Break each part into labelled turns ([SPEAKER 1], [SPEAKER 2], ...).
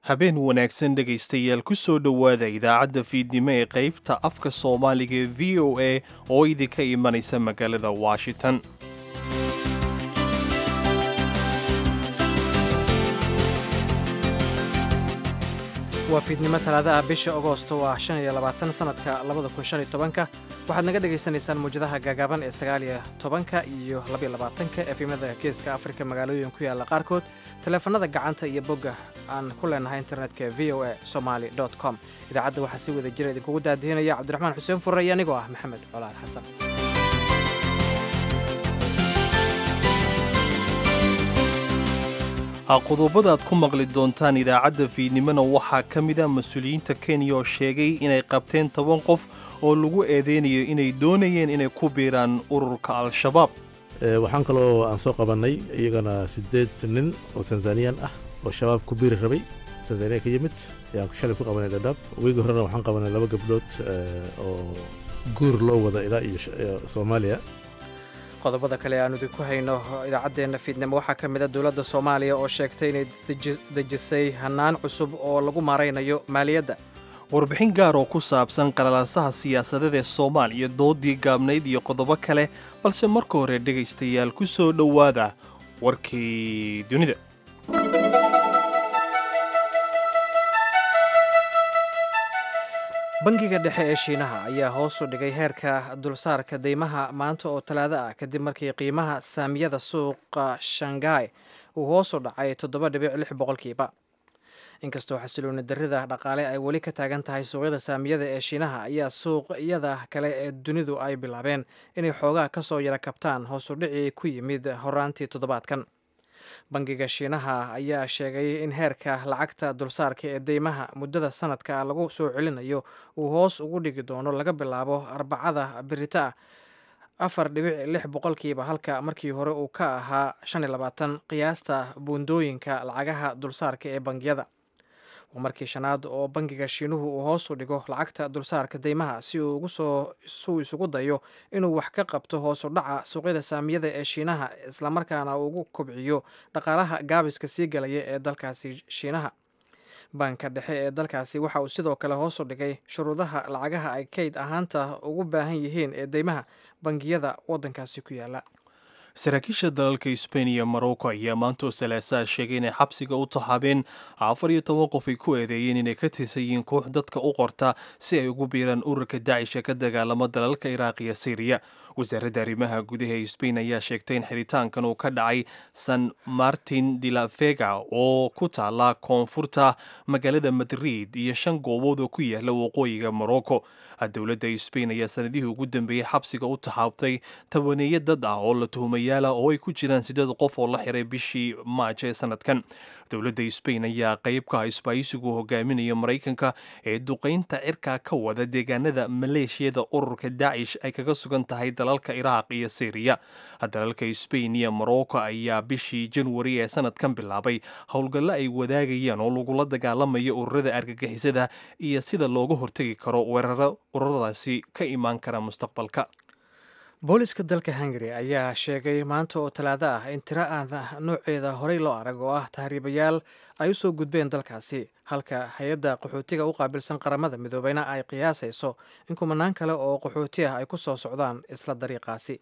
[SPEAKER 1] habeen wanaagsan dhegaystayaal ku soo dhowaada idaacadda fiidnimo ee qaybta afka soomaaliga ee v o a oo idinka imanaysa magaalada washington
[SPEAKER 2] waa fiidnimo talaadaha bisha agoosto waa shan iyo labaatan sanadka labada kun shan iyo tobanka waxaad naga dhagaysanaysaan muwjadaha gaagaaban ee sagaal iyo tobanka iyo labaiyo labaatanka efimada geeska afrika magaalooyin ku yaalla qaarkood taleefanada gacanta iyo bogga aan ku leenahay internetka v o a somaali com idaacadda waxaa si wada jira idinkugu daadihinaya cabdiraxmaan xuseen furre iyo anigoo ah maxamed colaal xasan
[SPEAKER 1] qodobada aad ku maqli doontaan idaacadda fiidnimona waxaa ka mid a mas-uuliyiinta kenya oo sheegay inay qabteen toban qof oo lagu eedeynayo inay doonayeen inay ku biiraan ururka al-shabaab
[SPEAKER 3] waxaan kaloo aan soo qabannay iyagana siddeed nin oo tanzaniyan ah oo shabaab ku biiri rabay tanzaniya ka yimid ayaan shalay ku qabanay dhadhaab weegi horena waxaan qabanay laba gabdhood oo guur loo wada ilaa iyo soomaaliya
[SPEAKER 2] qodobada kale aanu idinku hayno idaacaddeenna fiidnimo waxaa ka mid a dowladda soomaaliya oo sheegtay inay dejisay hannaan cusub oo lagu maaraynayo maaliyadda
[SPEAKER 1] warbixin gaar oo ku saabsan qalalaasaha siyaasadeed ee soomaaliya doodii gaabnayd iyo qodobo kale balse marka hore dhegaystayaal ku soo dhowaada warkii dunida
[SPEAKER 2] bangiga dhexe ee shiinaha ayaa hoos u dhigay heerka dulsaarka deymaha maanta oo talaado ah kadib markii qiimaha saamiyada suuqa shanghai uu hoos u dhacay toddoba dhibic lix boqolkiiba inkastoo xasilooni darrida dhaqaale ay weli ka taagan tahay suuqyada saamiyada ee shiinaha ayaa suuqyada kale ee dunidu ay bilaabeen inay xoogaa ka soo yara kabtaan hoos u dhicii ku yimid horaantii toddobaadkan bangiga shiinaha ayaa sheegay in heerka lacagta dulsaarka ee deymaha muddada sanadka lagu soo celinayo uu hoos ugu dhigi doono laga bilaabo arbacada birita afar dhibic lix boqolkiiba halka markii hore uu ka ahaa shan iyo labaatan qiyaasta buundooyinka lacagaha dulsaarka ee bangiyada waa markii shanaad oo bangiga shiinuhu uu hoos u dhigo lacagta dulsaarka deymaha si uu ugusoo isugu dayo inuu wax ka qabto hoos u dhaca suuqyada saamiyada ee shiinaha islamarkaana ugu kobciyo dhaqaalaha gaabiska sii galaya ee dalkaasi shiinaha banka dhexe ee dalkaasi waxa uu sidoo kale hoos u dhigay shuruudaha lacagaha ay kayd ahaanta ugu baahan yihiin ee deymaha bangiyada waddankaasi ku yaala
[SPEAKER 1] saraakiisha dalalka sbain iyo morocco ayaa maanta oo salaasaha sheegay inay xabsiga u taxaabeen afar iyo toban qof ay ku eedeeyeen inay ka tirsan yihiin koox dadka u qorta si ay ugu biiraan ururka dacisha ka dagaalama dalalka iraaq iyo syriya wasaaradda arrimaha gudaha ee sbain ayaa sheegtay in xiritaankan uu ka dhacay san martin de la vega oo ku taala koonfurta magaalada madrid iyo shan goobood oo ku yaala waqooyiga morocco dowladda sbain ayaa sanadihii ugu dambeeyey xabsiga u taxaabtay tabaneeyo dad ah oo la tuhumayaala oo ay ku jiraan siddeed qof oo la xiray bishii maaj ee sanadkan dowladda sbain ayaa qayb ka ah isbaayisigu hogaaminaya maraykanka ee duqaynta cirka ka wada deegaanada maleeshiyada ururka dacish ay kaga sugan tahay dalalka iraaq iyo syriya dalalka sbain iyo morocco ayaa bishii janwari ee sanadkan bilaabay howlgallo ay wadaagayaan oo lagula dagaalamayo ururada argagixisada iyo sida looga hortegi karo weeraro ururadaasi ka imaan kara mustaqbalka
[SPEAKER 2] booliska dalka hungari ayaa sheegay maanta oo talaado ah in tiro aan nooceeda horey loo arag oo ah tahriibayaal ay u soo gudbeen dalkaasi halka hay-adda qaxootiga u qaabilsan qaramada midoobeyna ay qiyaasayso in kumanaan kale oo qaxooti ah ay ku soo socdaan isla dariiqaasi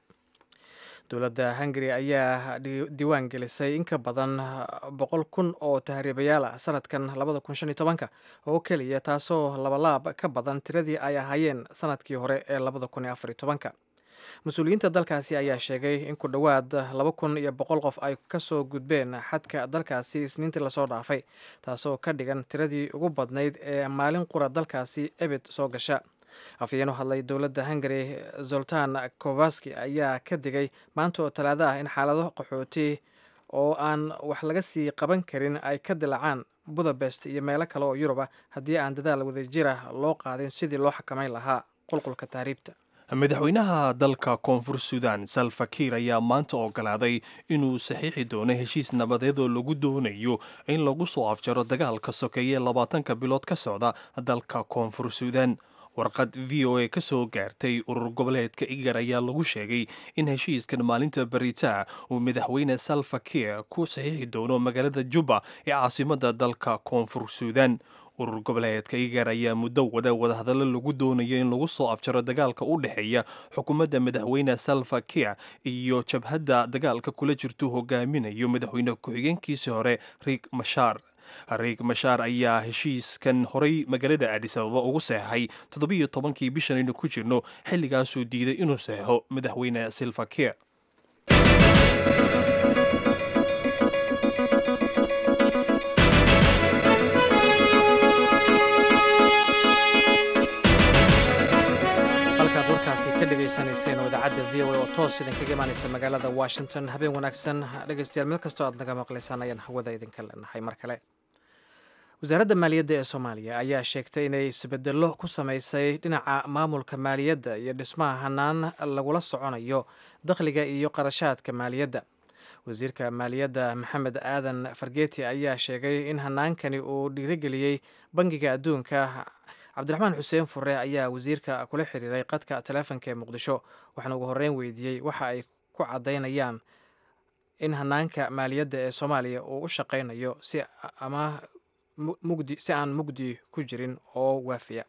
[SPEAKER 2] dowladda hungari ayaa diiwaan gelisay in ka badan boqol kun oo tahriibayaal ah sanadkan labada kun shan iyo tobanka oo keliya taasoo labalaab ka badan tiradii ay ahaayeen sanadkii hore ee labada kun iyo afar iyo tobanka mas-uuliyiinta dalkaasi ayaa sheegay in ku dhowaad laba kun iyo boqol qof ay ka soo gudbeen xadka dalkaasi isniintii lasoo dhaafay taasoo ka dhigan tiradii ugu badnayd ee maalin qura dalkaasi ebed soo gasha afhayeen u hadlay dowladda hungari zoltan kovaski ayaa ka digay maanta oo talaado ah in xaalado qaxooti oo aan wax laga sii qaban karin ay ka dilacaan budapest iyo meelo kale oo yurub ah haddii aan dadaal wadajira loo qaadin sidii loo xakamayn lahaa qulqulka taariibta
[SPEAKER 1] madaxweynaha dalka koonfur suudan salfakiir ayaa maanta ogolaaday inuu saxiixi doono heshiis nabadeed oo lagu doonayo in lagu soo afjaro dagaalka sokeeye labaatanka bilood ka socda dalka koonfur suudan warqad v o a ka soo gaartay urur goboleedka igar ayaa lagu sheegay in heshiiskan maalinta beritaa uu madaxweyne salva kiir ku saxiixi doono magaalada juba ee caasimada dalka koonfur suudan urur goboleedka igar ayaa muddo wada wadahadallo lagu doonayo in lagu soo afjaro dagaalka u dhexeeya xukuumadda madaxweyne salva kiir iyo jabhadda dagaalka kula jirtu hogaaminayo madaxweyne ku-xigeenkiisii hore riik mashaar riik mashaar ayaa heshiiskan horay magaalada aadis ababa ugu seexay toddobiyo tobankii bishan aynu ku jirno xilligaasuu diiday inuu seexo madaxweyne silva kiir
[SPEAKER 2] halkaad warkaasi ka dhegaysanayseen oo idaacadda v o a oo toos idinkaga imaanaysa magaalada washington habeen wanaagsan dhegaystayaal meel kastoo aad naga maqlaysaan ayaan hawada idinka leenahay mar kale wasaaradda maaliyadda ee soomaaliya ayaa sheegtay inay isbedello ku samaysay dhinaca maamulka maaliyadda iyo dhismaha hanaan lagula soconayo dakhliga iyo qarashaadka maaliyadda wasiirka maaliyadda maxamed aadan fargeeti ayaa sheegay in hanaankani uu dhiirigeliyey bangiga adduunka cabdiraxmaan xuseen fure ayaa wasiirka kula xiriiray qadka taleefonka ee muqdisho waxaana ugu horreyn weydiiyey waxa ay ku caddaynayaan in hanaanka maaliyadda ee soomaaliya uu u shaqaynayo si ama mugdi si aan mugdi ku jirin oo waafiya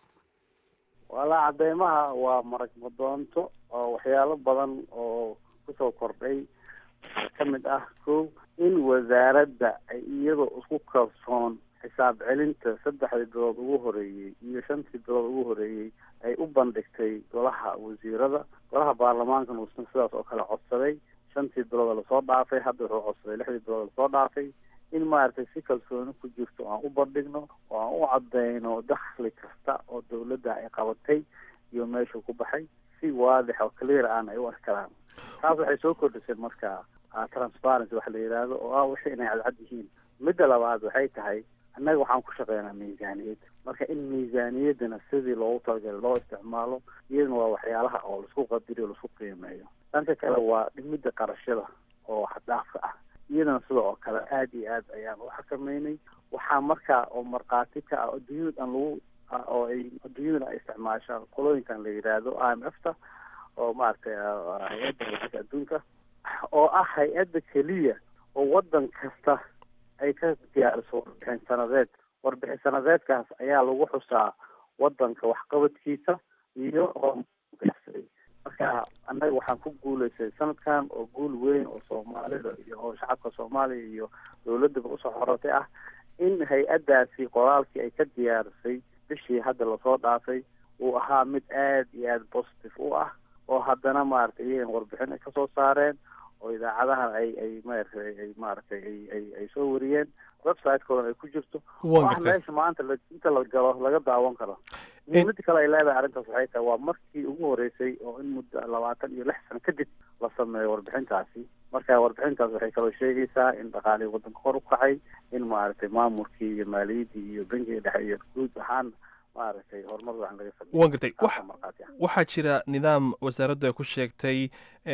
[SPEAKER 4] walaa cadeymaha waa marag madoonto oo waxyaalo badan oo kusoo kordhay ka mid ah kow in wasaaradda ay iyadoo isku kalsoon xisaab celinta saddexdii bilood ugu horeeyey iyo shantii bilood ugu horeeyey ay u bandhigtay golaha wasiirada golaha baarlamaankan uusna sidaas oo kale codsaday shantii bilood lasoo dhaafay hadda wuxuu codsaday lixdii bilood lasoo dhaafay in maaragtay si kalsooni ku jirto aan u bandhigno oo aan u cadeyno dakhli kasta oo dawladda ay qabatay iyo meeshuu ku baxay si waadix oo clear aan ay u arkaraan taas waxay soo kordhisay marka transparency waxa la yidhaahdo oo ah wixii inay cadcad yihiin midda labaad waxay tahay annaga waxaan ku shaqeynaa miisaaniyad marka in miisaaniyaddana sidii loogu talagalay loo isticmaalo iyadana waa waxyaalaha oo laisku qadiriyo laisku qiimeeyo dhanka kale waa dhimidda qarashada oo xaddaafka ah iyadana sida oo kale aada iyo aad ayaan u xakameynay waxaa markaa oo markhaati ka ah adduunyada aan lagu oo ay adduunyadana ay isticmaashaan qolooyinkan la yidhaahdo i m f ta oo maaragtay hay-adda lacagta adduunka oo ah hay-adda keliya oo waddan kasta ay ka diyaariso warbixin sanadeed warbixin sanadeedkaas ayaa lagu xusaa waddanka waxqabadkiisa iyo marka annaga waxaan ku guulaystay sanadkan oo guul weyn oo soomaalida iyo oo shacabka soomaaliya iyo dawladdaba usoo xorotay ah in hay-addaasi qoraalkii ay ka diyaarisay bishii hadda lasoo dhaafay uu ahaa mid aada iyo aada positive u ah oo haddana maaragtay iyagan warbixin ay kasoo saareen oo idaacadahan ay ay maaragtay ay maaragtay ay ay ay soo wariyeen website-koodan ay ku jirto oo ah meesha maanta la inta la galo laga daawan karo muhiimada kale ay leedahay arrintaas waxay tahay waa markii ugu horeysay oo in muddo labaatan iyo lix sano kadib la sameeyo warbixintaasi marka warbixintaas waxay kaloo sheegaysaa in dhaqaalihii waddanka kor u kacay in maaragtay maamulkii iyo maaliyaddii iyo bankiga dhexe iyo guud ahaan maaragtay horumar wacan laga sameeyo
[SPEAKER 1] waan gartay waxaa jira nidaam wasaaraddu ay ku sheegtay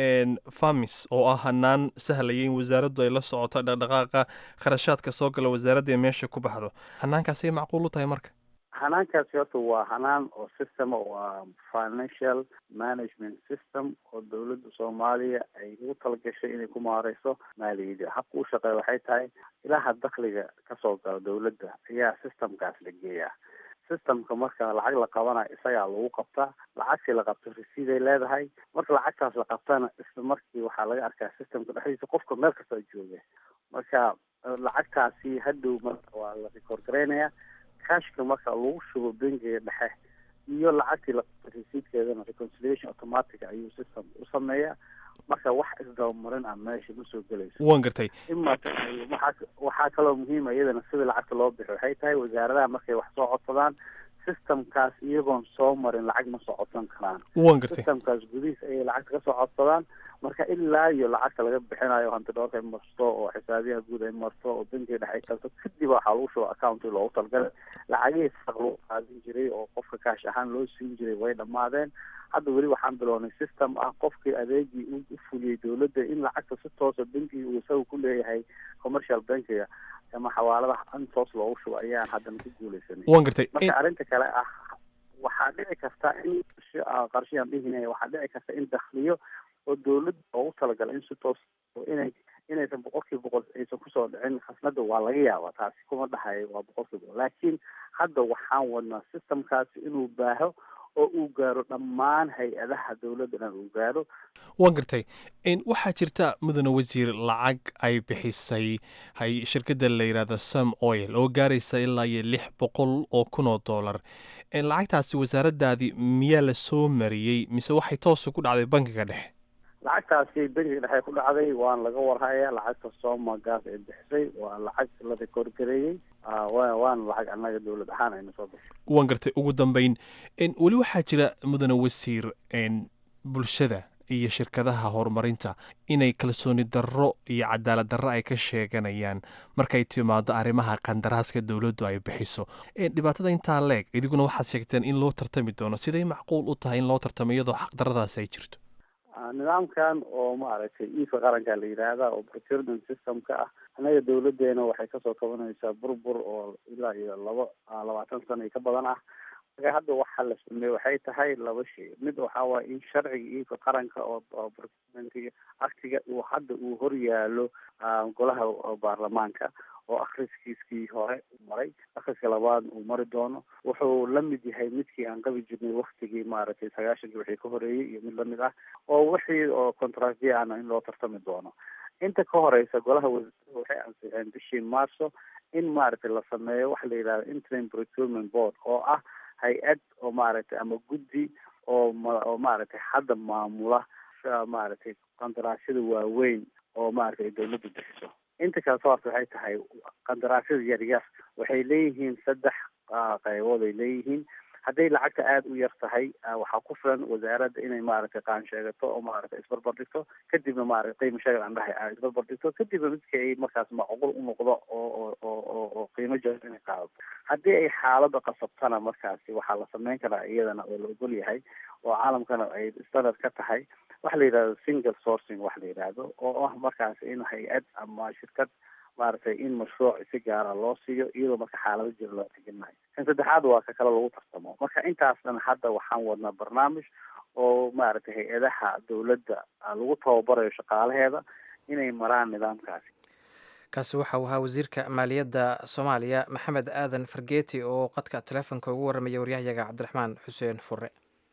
[SPEAKER 1] famis oo ah hanaan sahlaya in wasaaraddu ay la socoto dhaqdhaqaaqa kharashaadka soo gala wasaaradda ee meesha ku baxdo hanaankaasay macquul u tahay marka
[SPEAKER 4] hanaankaasi horta waa hanaan oo system waa financial management system oo dawladda soomaaliya ay ugu talagashay inay ku maareyso maaliyadda habka u shaqeeya waxay tahay ilaha dakhliga kasoo gala dawladda ayaa systemkaas la geeyaa systemka marka lacag la qabanayo isagaa lagu qabtaa lacagtii la qabto resiiday leedahay marka lacagtaas la qabtana isla markii waxaa laga arkaa systemka dhexdiisa qofka meel kastoo jooga marka lacagtaasi hadhow marka waa la record garaynaya cashka marka lagu shubo bangiga dhexe iyo lacagtii la qabto resiidkeedana reconciliation automatic ayuu system u sameeyaa marka wax isdabamarin ah meesha ma soo gelayso
[SPEAKER 1] waan gartay
[SPEAKER 4] ima waxaa waxaa kaloo muhiima iyadana sida lacagta loo bixi waxay tahay wasaaradaha markay wax soo codsadaan systemkaas iyagoon soo marin lacag ma soo codsan karaan
[SPEAKER 1] waan gartay
[SPEAKER 4] systemkaas gudihiis ayay lacagta kasoo codsadaan marka ilaa iyo lacagta laga bixinayo hanti dhoorka ay marto oo xisaabiyaha guud ay marto oo bankiga dhexe ay kalto kadib waxaa lagu shuba accounti loogu talgalay lacagihii saq lagu qaadin jiray oo qofka kaash ahaan loo siin jiray way dhammaadeen hadda weli waxaan bilownay system ah qofkii adeegii u fuliyey dawladda in lacagta si toosa bankiga uu isaga ku leeyahay commercial bankiga ama xawaaladaha in toos loogu shubo ayaan haddana ku guuleysanay
[SPEAKER 1] waan gartay
[SPEAKER 4] marka arrinta kale ah waxaa dhici karta in qarshiyaan dhihinaya waxaa dhici karta in dakhliyo oo dawladda oogu talagalay in si toos inay inaysan boqolkiiba boqol aysan kusoo dhicin khasnada waa laga yaaba taasi kuma dhahayo waa boqolkiiba boqol laakiin hadda waxaan wadnaa systemkaasi inuu baaho oo uu gaaro dhammaan hay-adaha dowladda dhan uu gaaro
[SPEAKER 1] waan gartay waxaa jirta mudane wasiir lacag ay bixisay hay shirkadda la yidhaahdo sam oil oo gaaraysa ilaa iyo lix boqol oo kun oo dollar lacagtaasi wasaaraddaadii miyaa la soo mariyey mise waxay toosa ku dhacday bankiga dhexe
[SPEAKER 4] lacagtaasi bankiga dhexe ku dhacday waan laga warhaya lacagta sooma gaas ay bixisay waa lacag la rekoorgareeyey waana lacag annaga dowlad ahaan ayna soo bixisay
[SPEAKER 1] waan gartay ugu dambeyn weli waxaa jira mudane wasiir bulshada iyo shirkadaha horumarinta inay kalsooni darro iyo cadaalad darro ay ka sheeganayaan markay timaado arrimaha qandaraaska dowladdu ay bixiso dhibaatada intaa leeg idiguna waxaad sheegteen in loo tartami doono siday macquul u tahay in loo tartamo iyadoo xaqdarradaasi ay jirto
[SPEAKER 4] nidaamkan oo maaragtay iifka qaranka la yidhaahda oo procurement systemka ah annaga dawladeena waxay kasoo kabanaysaa burbur oo ilaa iyo laba labaatan sano iyo ka badan ah marka hadda waxaa la sameeye waxay tahay laba shay mid waxaa waaya in sharciga iifka qaranka oo procurement aktiga uu hadda uu hor yaalo golaha baarlamaanka oo akhriskiiskii hore maray akhriska labaad uu mari doono wuxuu la mid yahay midkii aan qabi jirnay waktigii maaragtay sagaashankii wixii ka horeeyey iyo mid lamid ah oo wixii oo contractya ana in loo tartami doono inta ka horeysa golaha wasiirada waxay ansixeen bishii marso in maaragtay la sameeyo waxa la yidhahda interim procurement board oo ah hay-ad oo maaragtay ama guddi oo oo maaragtay hadda maamula maaragtay qandaraasyada waaweyn oo maaragtay dawladdu bixiso inta kale sababta waxay tahay qandaraasyada yaryar waxay leeyihiin saddex qaybood ay leeyihiin hadday lacagta aada u yar tahay waxaa ku filan wasaaradda inay maaragtay qaan sheegato oo maaragtay isbarbar dhigto kadibna maaragtay qiimo sheegan aan dhahay isbarbar dhigto kadibna midka ay markaas macquul u noqdo oo oo oo oo qiimo jaban inay qaadato haddii ay xaaladda qasabtana markaasi waxaa la sameyn karaa iyadana oo la ogol yahay oo caalamkana ay standard ka tahay waxa la yidhahdo single sourcing waxa la yidhaahdo oo ah markaas in hay-ad ama shirkad maaragtay in mashruuc si gaara loo siiyo iyadoo marka xaalado jira loo teginayo kan saddexaad waa ka kale lagu tartamo marka intaas dhan hadda waxaan wadnaa barnaamij oo maaragtay hay-adaha dowladda lagu tababarayo shaqaalaheeda inay maraan nidaamkaasi
[SPEAKER 2] kaasi waxa uu ahaa wasiirka maaliyadda soomaaliya maxamed aadan fargeeti oo qadka teleefonka ugu warramaya waryahayaga cabdiraxmaan xuseen fure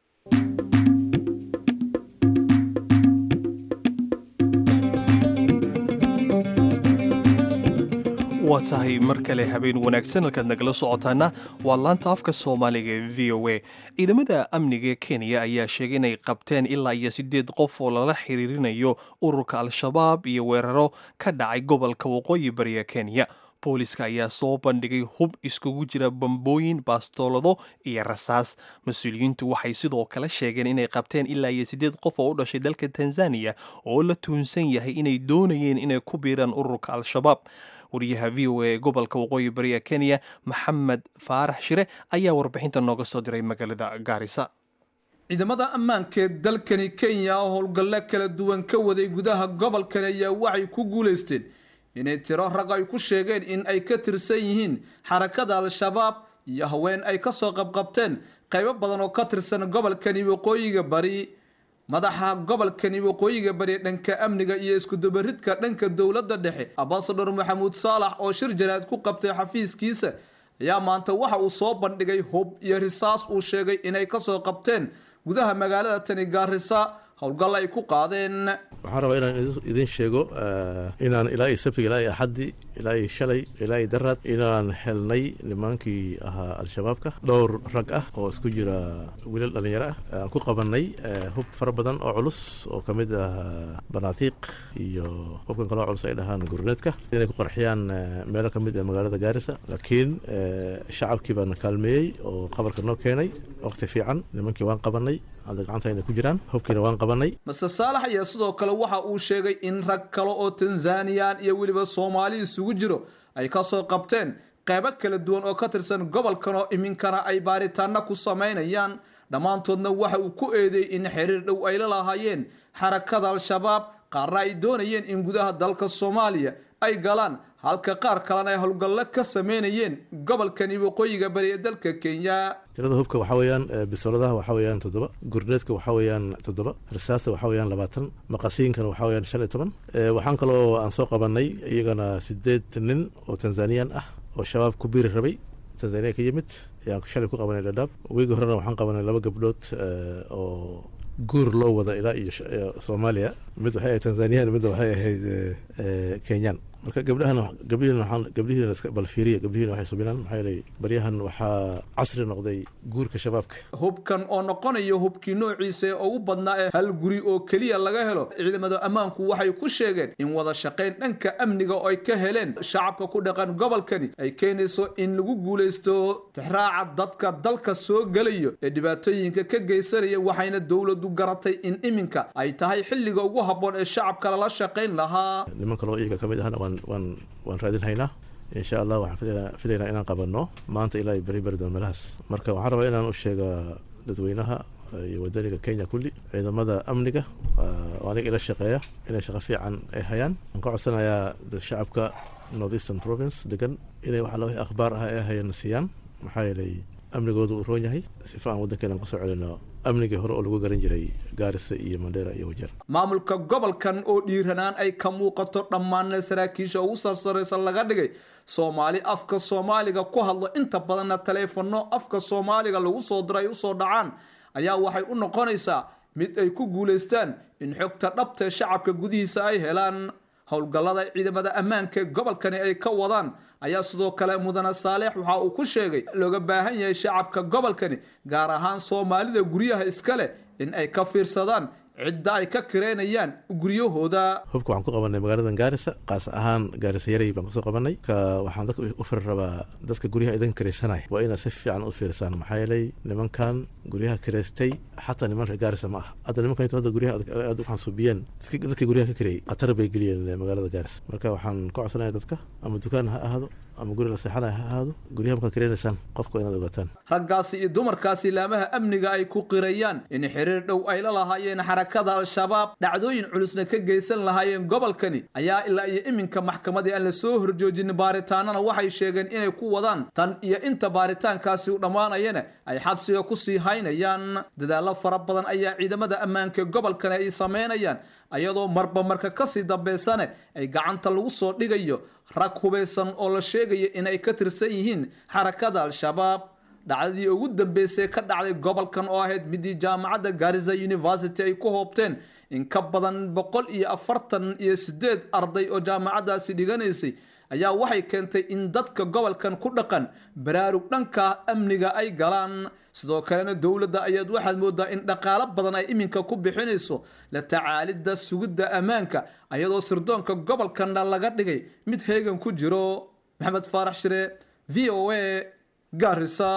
[SPEAKER 1] waa tahay mar kale habeen wanaagsan halkaad nagala socotaana waa laanta afka soomaaliga ee v o a ciidamada amniga ee kenya ayaa sheegay inay qabteen ilaa iyo siddeed qof oo lala xiriirinayo ururka al-shabaab iyo weeraro ka dhacay gobolka waqooyi bariga kenya booliska ayaa soo bandhigay hub iskugu jira bambooyin baastoolado iyo rasaas mas-uuliyiintu waxay sidoo kale sheegeen inay qabteen ilaa iyo siddeed qof oo u dhashay dalka tanzaniya oo la tuunsan yahay inay doonayeen inay ku biiraan ururka al-shabaab wariyaha v o a ee gobolka waqooyi bari ee kenya maxamed faarax shire ayaa warbixinta nooga soo diray magaalada gaarisa
[SPEAKER 5] ciidamada ammaanka dalkani kenya oo howlgalle kala duwan ka waday gudaha gobolkani ayaa waxay ku guulaysteen inay tiro rag ay ku sheegeen in ay ka tirsan yihiin xarakada al-shabaab iyo haween ay kasoo qabqabteen qaybo badan oo ka tirsan gobolkani waqooyiga bari madaxa gobolkani waqooyiga bari dhanka amniga iyo iskudubaridka dhanka dowladda dhexe ambasador maxamuud saalax oo shir jaraad ku qabtay xafiiskiisa ayaa maanta waxa uu soo bandhigay hub iyo risaas uu sheegay inay kasoo qabteen gudaha magaalada tani gaarisa howlgal ay ku qaadeen
[SPEAKER 3] waxaan rabaa inaan idin sheego inaan ilaa iyo sabtiga ilaa iyo axaddii ilaa iyo shalay ilaa iyo daraad inaan helnay nimaankii ahaa al-shabaabka dhowr rag ah oo isku jira wiilal dhallinyaro ah aan ku qabanay hub fara badan oo culus oo ka mid ah banaatiiq iyo hubkan kaloo culus ay dhahaan gurneedka inay ku qarxiyaan meelo ka mid ah magaalada gaarisa laakiin shacabkii baana kaalmeeyey oo qabarka noo keenay waqti fiican nimankii waan qabanay hadda gacanta inay ku jiraan hubkiina waan qabanay
[SPEAKER 5] master saalax ayaa sidoo kale waxa uu sheegay in rag kale oo tanzaniyan iyo weliba soomaali isugu jiro ay kasoo qabteen qeybo kala duwan oo ka tirsan gobolkan oo iminkana ay baaritaano ku samaynayaan dhammaantoodna waxa uu ku eedeeyey in xiriir dhow ay la lahaayeen xarakada al-shabaab qaarna ay doonayeen in gudaha dalka soomaaliya ay galaan halka qaar kalena ay howlgallo ka sameynayeen gobolkani waqooyiga bari ee dalka kenya
[SPEAKER 3] tirada hubka waxaa weeyaan bisoladaha waxaa weeyaan toddoba gurneedka waxaa weeyaan toddoba rasaasta waxaa weeyaan labaatan maqasiinkana waxaa weeyaan shan iyo toban waxaan kaloo aan soo qabanay iyagana sideed nin oo tanzaniyan ah oo shabaab ku biiri rabay tanzaniya ka yimid ayaan shalay ku qabanay dhadhaab weegi horena waxaan qabanay laba gabdhood oo guur loo wada ilaa iyo soomaaliya mid waxay ahayd tanzaniyan midda waxay ahayd kenyan marka gabdhahan gabdhihiin waxaan gabdhihiina iska bal fiiriya gabdhihiina waxay subinaan maxaa yeelay baryahan waxaa casri noqday guurka shabaabka
[SPEAKER 5] hubkan oo noqonayo hubkii noociisa ee ugu badnaa ee hal guri oo keliya laga helo ciidamada ammaanku waxay ku sheegeen in wada shaqayn dhanka amniga oo ay ka heleen shacabka ku dhaqan gobolkani ay keenayso in lagu guulaysto tixraaca dadka dalka soo gelayo ee dhibaatooyinka ka geysanaya waxayna dowladu garatay in iminka ay tahay xilliga ugu habboon ee shacabka lala shaqayn lahaa
[SPEAKER 3] niman kaloo iyaga ka mid ahna waan waan waan raadinhaynaa insha allah waxaan filaynaa inaan qabanno maanta ilaa beri beri doon meelahaas marka waxaan rabaa inaan u sheega dadweynaha iyo wadaniga kenya kulli ciidamada amniga oo aniga ila shaqeeya inay shaqo fiican ay hayaan waxaan ka codsanayaa shacabka north eastern province degan inay waxa la wixii akhbaar ah ee hayana siiyaan maxaa yeelay amnigoodu uu roon yahay sifa aan waddankeena kusoo celino amnigii hore oo lagu garan jiray gaarisa iyo mandheera iyo wajeer
[SPEAKER 5] maamulka gobolkan oo dhiiranaan ay ka muuqato dhammaanna saraakiisha ugu sarsaraysa laga dhigay soomaali afka soomaaliga ku hadlo inta badanna taleefanno afka soomaaliga lagu soo diray usoo dhacaan ayaa waxay u noqonaysaa mid ay ku guulaystaan in xogta dhabtae shacabka gudihiisa ay helaan howlgallada ciidamada ammaanka ee gobolkani ay ka wadaan ayaa sidoo kale mudane saaleex waxa uu ku sheegay looga baahan yahay shacabka gobolkani gaar ahaan soomaalida guryaha iska leh in ay ka fiirsadaan cidda ay ka kireynayaan guryahooda
[SPEAKER 3] hubka waxaan ku qabanay magaalada gaarisa qaas ahaan gaarisa yaray baan kasoo qabanay ka waxaan dadka u firi rabaa dadka guryaha idan kiraysanaya waa inaad si fiican u fiirsaan maxaa yeelay nimankan guryaha kiraystay xataa niman reer gaarisa ma aha hadda nimankan inta hadda guryaha aad u xansuubiyeen dadka guryaha ka kirayay khatar bay geliyeen magaalada gaarisa marka waxaan ka codsanaya dadka ama dukaan ha ahaado ama guri la seexanaya ha ahaado guryaha markaad kiraynaysaan qofka inaad ogaataan
[SPEAKER 5] raggaasi iyo dumarkaasi laamaha amniga ay ku qirayaan in xiriir dhow ay la lahaayeen xarakada al-shabaab dhacdooyin culusna ka geysan lahaayeen gobolkani ayaa ilaa iyo iminka maxkamadii aan la soo horjoojin baaritaanana waxay sheegeen inay ku wadaan tan iyo inta baaritaankaasi u dhammaanayana ay xabsiga ku sii haynayaan dadaallo fara badan ayaa ciidamada ammaanka gobolkani ay sameynayaan ayadoo marba marka kasii dambeysane ay gacanta lagu soo dhigayo rag hubaysan oo la sheegaya inay ka tirsan yihiin xarakada al-shabaab dhacdadii ugu dambeysay ka dhacday gobolkan oo ahayd midii jaamacadda garisa university ay ku hoobteen in ka badan boqol iyo afartan iyo sideed arday oo jaamacaddaasi dhiganaysay ayaa waxay keentay in dadka gobolkan ku dhaqan baraarug dhanka amniga ay galaan sidoo kalena dowladda ayaad waxaad moodaa in dhaqaalo badan ay iminka ku bixinayso la tacaalidda sugidda ammaanka ayadoo sirdoonka gobolkanna laga dhigay mid heegan ku jiro maxamed faarax shire v o a garisa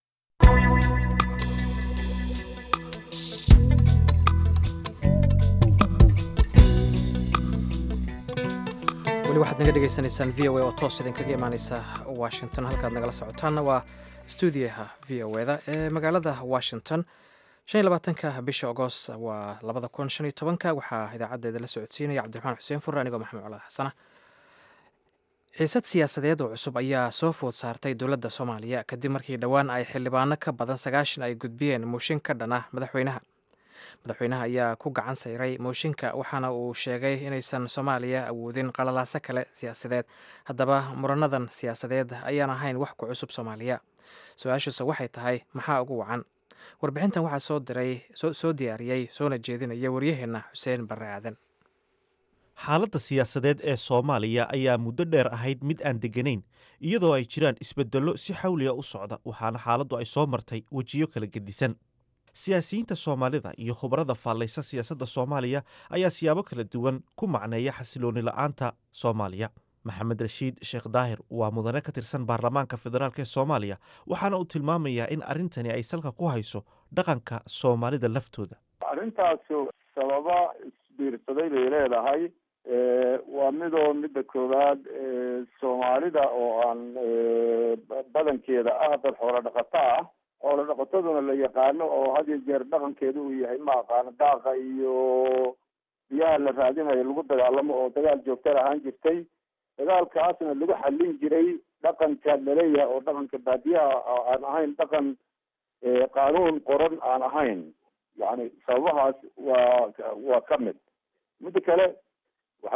[SPEAKER 2] weli waxaad naga dhegaysanaysaan v o a oo toos idinkaga imaaneysa washington halkaad nagala socotaanna waa stuudiyaha v o eda ee magaalada washington shan iyo labaatanka bisha agost waa labada kun shan iyo tobanka waxaa idaacaddeeda la socodsiinaya cabdiraxmaan xuseen furre anigoo maxamed colaad xasana xiisad siyaasadeed oo cusub ayaa soo food saartay dowladda soomaaliya kadib markii dhowaan ay xildhibaano ka badan sagaashan ay gudbiyeen mooshin ka dhan ah madaxweynaha madaxweynaha ayaa ku gacan sayray mooshinka waxaana uu sheegay inaysan soomaaliya awoodin qalalaaso kale siyaasadeed haddaba muranadan siyaasadeed ayaan ahayn wax ku cusub soomaaliya su-aashiise waxay tahay maxaa ugu wacan warbixintan waxaa soo diray soo diyaariyey soona jeedinaya waryaheenna xuseen barre aadan
[SPEAKER 6] xaaladda siyaasadeed ee soomaaliya ayaa muddo dheer ahayd mid aan degganayn iyadoo ay jiraan isbeddello si xawliga u socda waxaana xaaladdu ay soo martay wejiyo kala gedisan siyaasiyiinta soomaalida iyo khubarada faallaysa siyaasadda soomaaliya ayaa siyaabo kala duwan ku macneeya xasilooni la'aanta soomaaliya maxamed rashiid sheekh daahir waa mudane ka tirsan baarlamaanka federaalk ee soomaaliya waxaana uu tilmaamayaa in arrintani ay salka ku hayso dhaqanka soomaalida laftooda
[SPEAKER 7] arrintaasu sababa isbiirsaday bay leedahay waa midoo midda koowaad soomaalida oo aan badankeeda ah dad xoolo dhaqato ah xoolo dhaqataduna la yaqaano oo had iyo jeer dhaqankeedu uu yahay ma aqaano daaqa iyo biyaha la raadinayo lagu dagaalamo oo dagaal joogta ahaan jirtay dagaalkaasna lagu xallin jiray dhaqanka laleeyahay oo dhaqanka baadiyaha aan ahayn dhaqan qaanuun qoran aan ahayn yani sababahaas waa waa ka mid midda kale waxa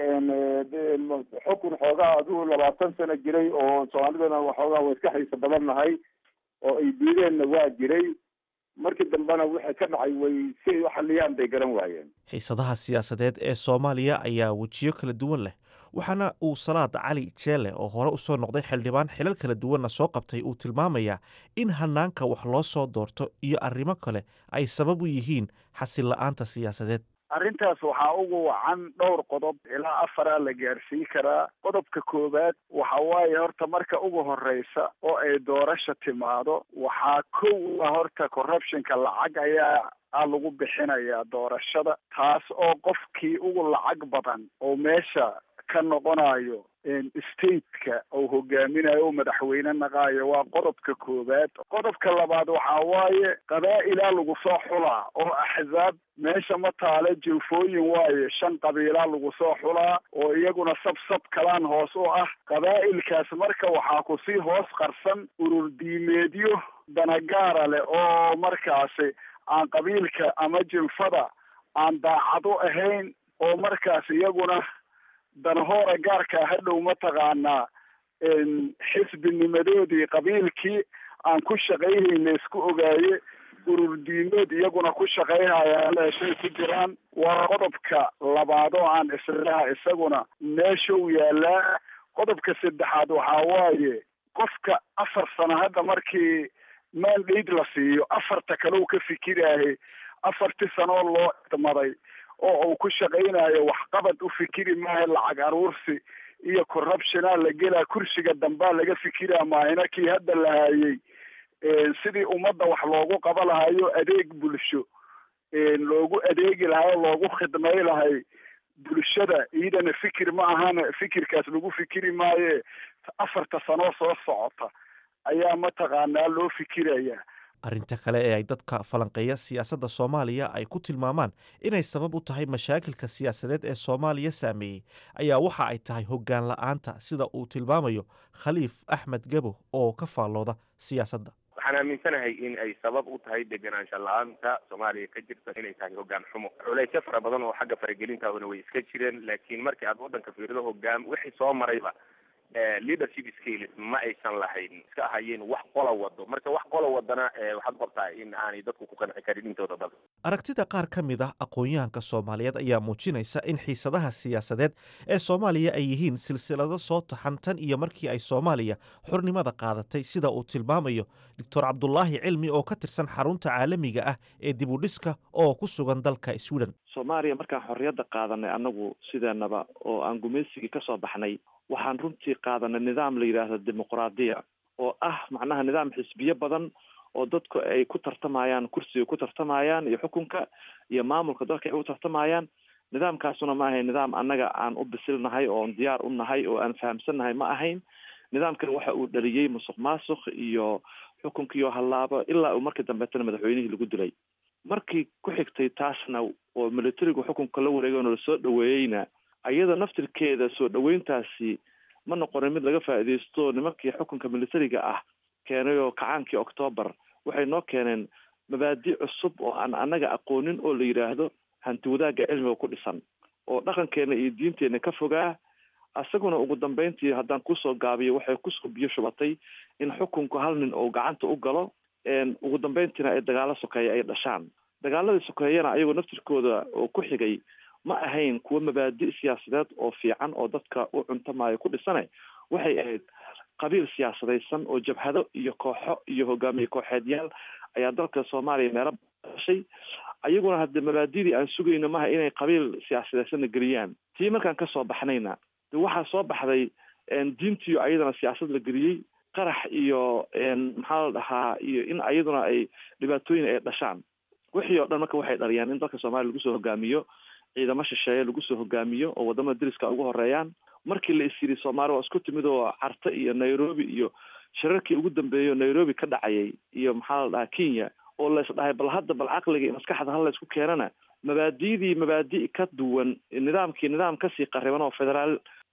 [SPEAKER 7] weeye xukun xoogaa adigu labaatan sano jiray oo soomaalidana waxoogaa waa iska xiisa badan nahay oo ay diideenna waa jiray markii dambena wixii ka dhacay way si ay u xaliyaan bay garan waayeen
[SPEAKER 6] xiisadaha siyaasadeed ee soomaaliya ayaa wejiyo kala duwan leh waxaana uu salaad cali jeele oo hore usoo noqday xildhibaan xilal kala duwanna soo qabtay uu tilmaamayaa in hanaanka wax loo soo doorto iyo arrimo kale ay sabab u yihiin xasil la-aanta siyaasadeed
[SPEAKER 8] arrintaas waxaa ugu wacan dhowr qodob ilaa afaraa la gaarsiin karaa qodobka koowaad waxa waaye horta marka ugu horeysa oo ay doorasha timaado waxaa kow ah horta corruptionka lacag ayaa a lagu bixinayaa doorashada taas oo qofkii ugu lacag badan oo meesha ka noqonayo stateka oo hogaaminayo oo madaxweyne naqaayo waa qodobka koowaad qodobka labaad waxaa waaye qabaa'ilaa lagu soo xulaa oo axzaab meesha ma taale jilfooyin waaye shan qabiilaa lagu soo xulaa oo iyaguna sab sab kalaan hoos u ah qabaa'ilkaas marka waxaa kusii hoos qarsan urur diimeedyo danagaara leh oo markaasi aan qabiilka ama jinfada aan daacad u ahayn oo markaas iyaguna danahoora gaarkaa hadhow mataqaanaa xisbinimadoodii qabiilkii aan ku shaqayhayna isku ogaaye urur diimeed iyaguna ku shaqayhayaan meeshay ku jiraan waa qodobka labaad oo aan islaha isaguna meeshau yaalaa qodobka saddexaad waxaa waaye qofka afar sano hadda markii mandate la siiyo afarta kale u ka fikiraahe afartii sanoo loo idmaday oo uu ku shaqaynayo waxqabad u fikiri maaha lacag aruursi iyo corruptiona la gelaa kursiga dambaa laga fikiraa maahina kii hadda la haayey sidii ummadda wax loogu qaba lahayo adeeg bulsho loogu adeegi lahay o loogu khidmay lahay bulshada iyadana fikir ma ahana fikirkaas lagu fikiri maaye afarta sanoo soo socota ayaa mataqaanaa loo fikiraya
[SPEAKER 6] arrinta kale ee ay dadka falanqeeya siyaasadda soomaaliya ay ku tilmaamaan inay sabab u tahay mashaakilka siyaasadeed ee soomaaliya saameeyey ayaa waxa ay tahay hoggaan la-aanta sida uu tilmaamayo khaliif axmed gabo oo ka faallooda siyaasadda
[SPEAKER 9] waxaan aaminsanahay in ay sabab u tahay degenaansha la-aanta soomaaliya ka jirta inay tahay hoggaan xumo culeysyo fara badan oo xagga faragelintaahuna way iska jireen laakiin markii aad waddanka fiirido hoggaan wixii soo marayba leadership skills ma aysan lahayn iska ahayeen wax qola wado marka wax qola wadana waxaad qortaa in aanay dadku ku qanci karin intooda badan
[SPEAKER 6] aragtida qaar ka mid ah aqoon-yahanka soomaaliyeed ayaa muujinaysa in xiisadaha siyaasadeed ee soomaaliya ay yihiin silsilado soo taxan tan iyo markii ay soomaaliya xurnimada qaadatay sida uu tilmaamayo doctor cabdulaahi cilmi oo ka tirsan xarunta caalamiga ah ee dibudhiska oo ku sugan dalka sweden
[SPEAKER 10] soomaaliya markaan xorriyadda qaadanay annagu sideenaba oo aan gumaysigii kasoo baxnay waxaan runtii qaadanay nidaam la yidhaahdo dimuqraadiya oo ah macnaha nidaam xisbiyo badan oo dadku ay ku tartamayaan kursiga ku tartamayaan iyo xukunka iyo maamulka dalka ay u tartamayaan nidaamkaasuna ma ahayn nidaam annaga aan u bisilnahay oon diyaar u nahay oo aan fahamsannahay ma ahayn nidaamkan waxa uu dhaliyey musuq maasuq iyo xukunkiioo hallaabo ilaa uu markii dambeetana madaxweynihii lagu dilay markii ku xigtay taasna oo militarigu xukunka la wareegay oo lasoo dhaweeyeyna ayada naftirkeeda soo dhaweyntaasi ma noqonin mid laga faa'iidaysto nimankii xukunka militariga ah keenay oo kacaankii octoobar waxay noo keeneen mabaadi cusub oo aan annaga aqoonin oo la yidhaahdo hanti wadaagga cilmiga ku dhisan oo dhaqankeena iyo diinteenna ka fogaa isaguna ugu dambeyntii haddaan kusoo gaabiyo waxay kusoo biyo shubatay in xukunku hal nin oo gacanta u galo ugu dambeyntiina ay dagaalo sokeeya ay dhashaan dagaaladii sokeeyana ayagoo naftirkooda oo ku xigay ma ahayn kuwo mabaadi siyaasadeed oo fiican oo dadka u cuntamaayo ku dhisane waxay ahayd qabiil siyaasadaysan oo jabhado iyo kooxo iyo hogaamiye kooxeedyaal ayaa dalka soomaaliya meelo dhashay ayaguna hadde mabaadidii aan sugayno maha inay qabiil siyaasadaysanna geliyaan tii markaan kasoo baxnayna de waxaa soo baxday diintiyo ayadana siyaasad la geliyey qarax iyo maxaa la dhahaa iyo in ayaduna ay dhibaatooyin ay dhashaan wixii oo dhan marka waxay dhaliyaan in dalka soomaaliya lagu soo hogaamiyo ciidamo shisheeye lagu soo hogaamiyo oo wadamada deriska ugu horeeyaan markii la is yiri soomaali waa isku timid oo carte iyo nairobi iyo shirarkii ugu dambeeyay oo nairobi ka dhacayay iyo maxaa la dhahaa kenya oo la is dhahay bal hadda bal caqliga iyo maskaxda hal la isku keenana mabaadidii mabaadi ka duwan nidaamkii nidaam kasii qariban oo federaal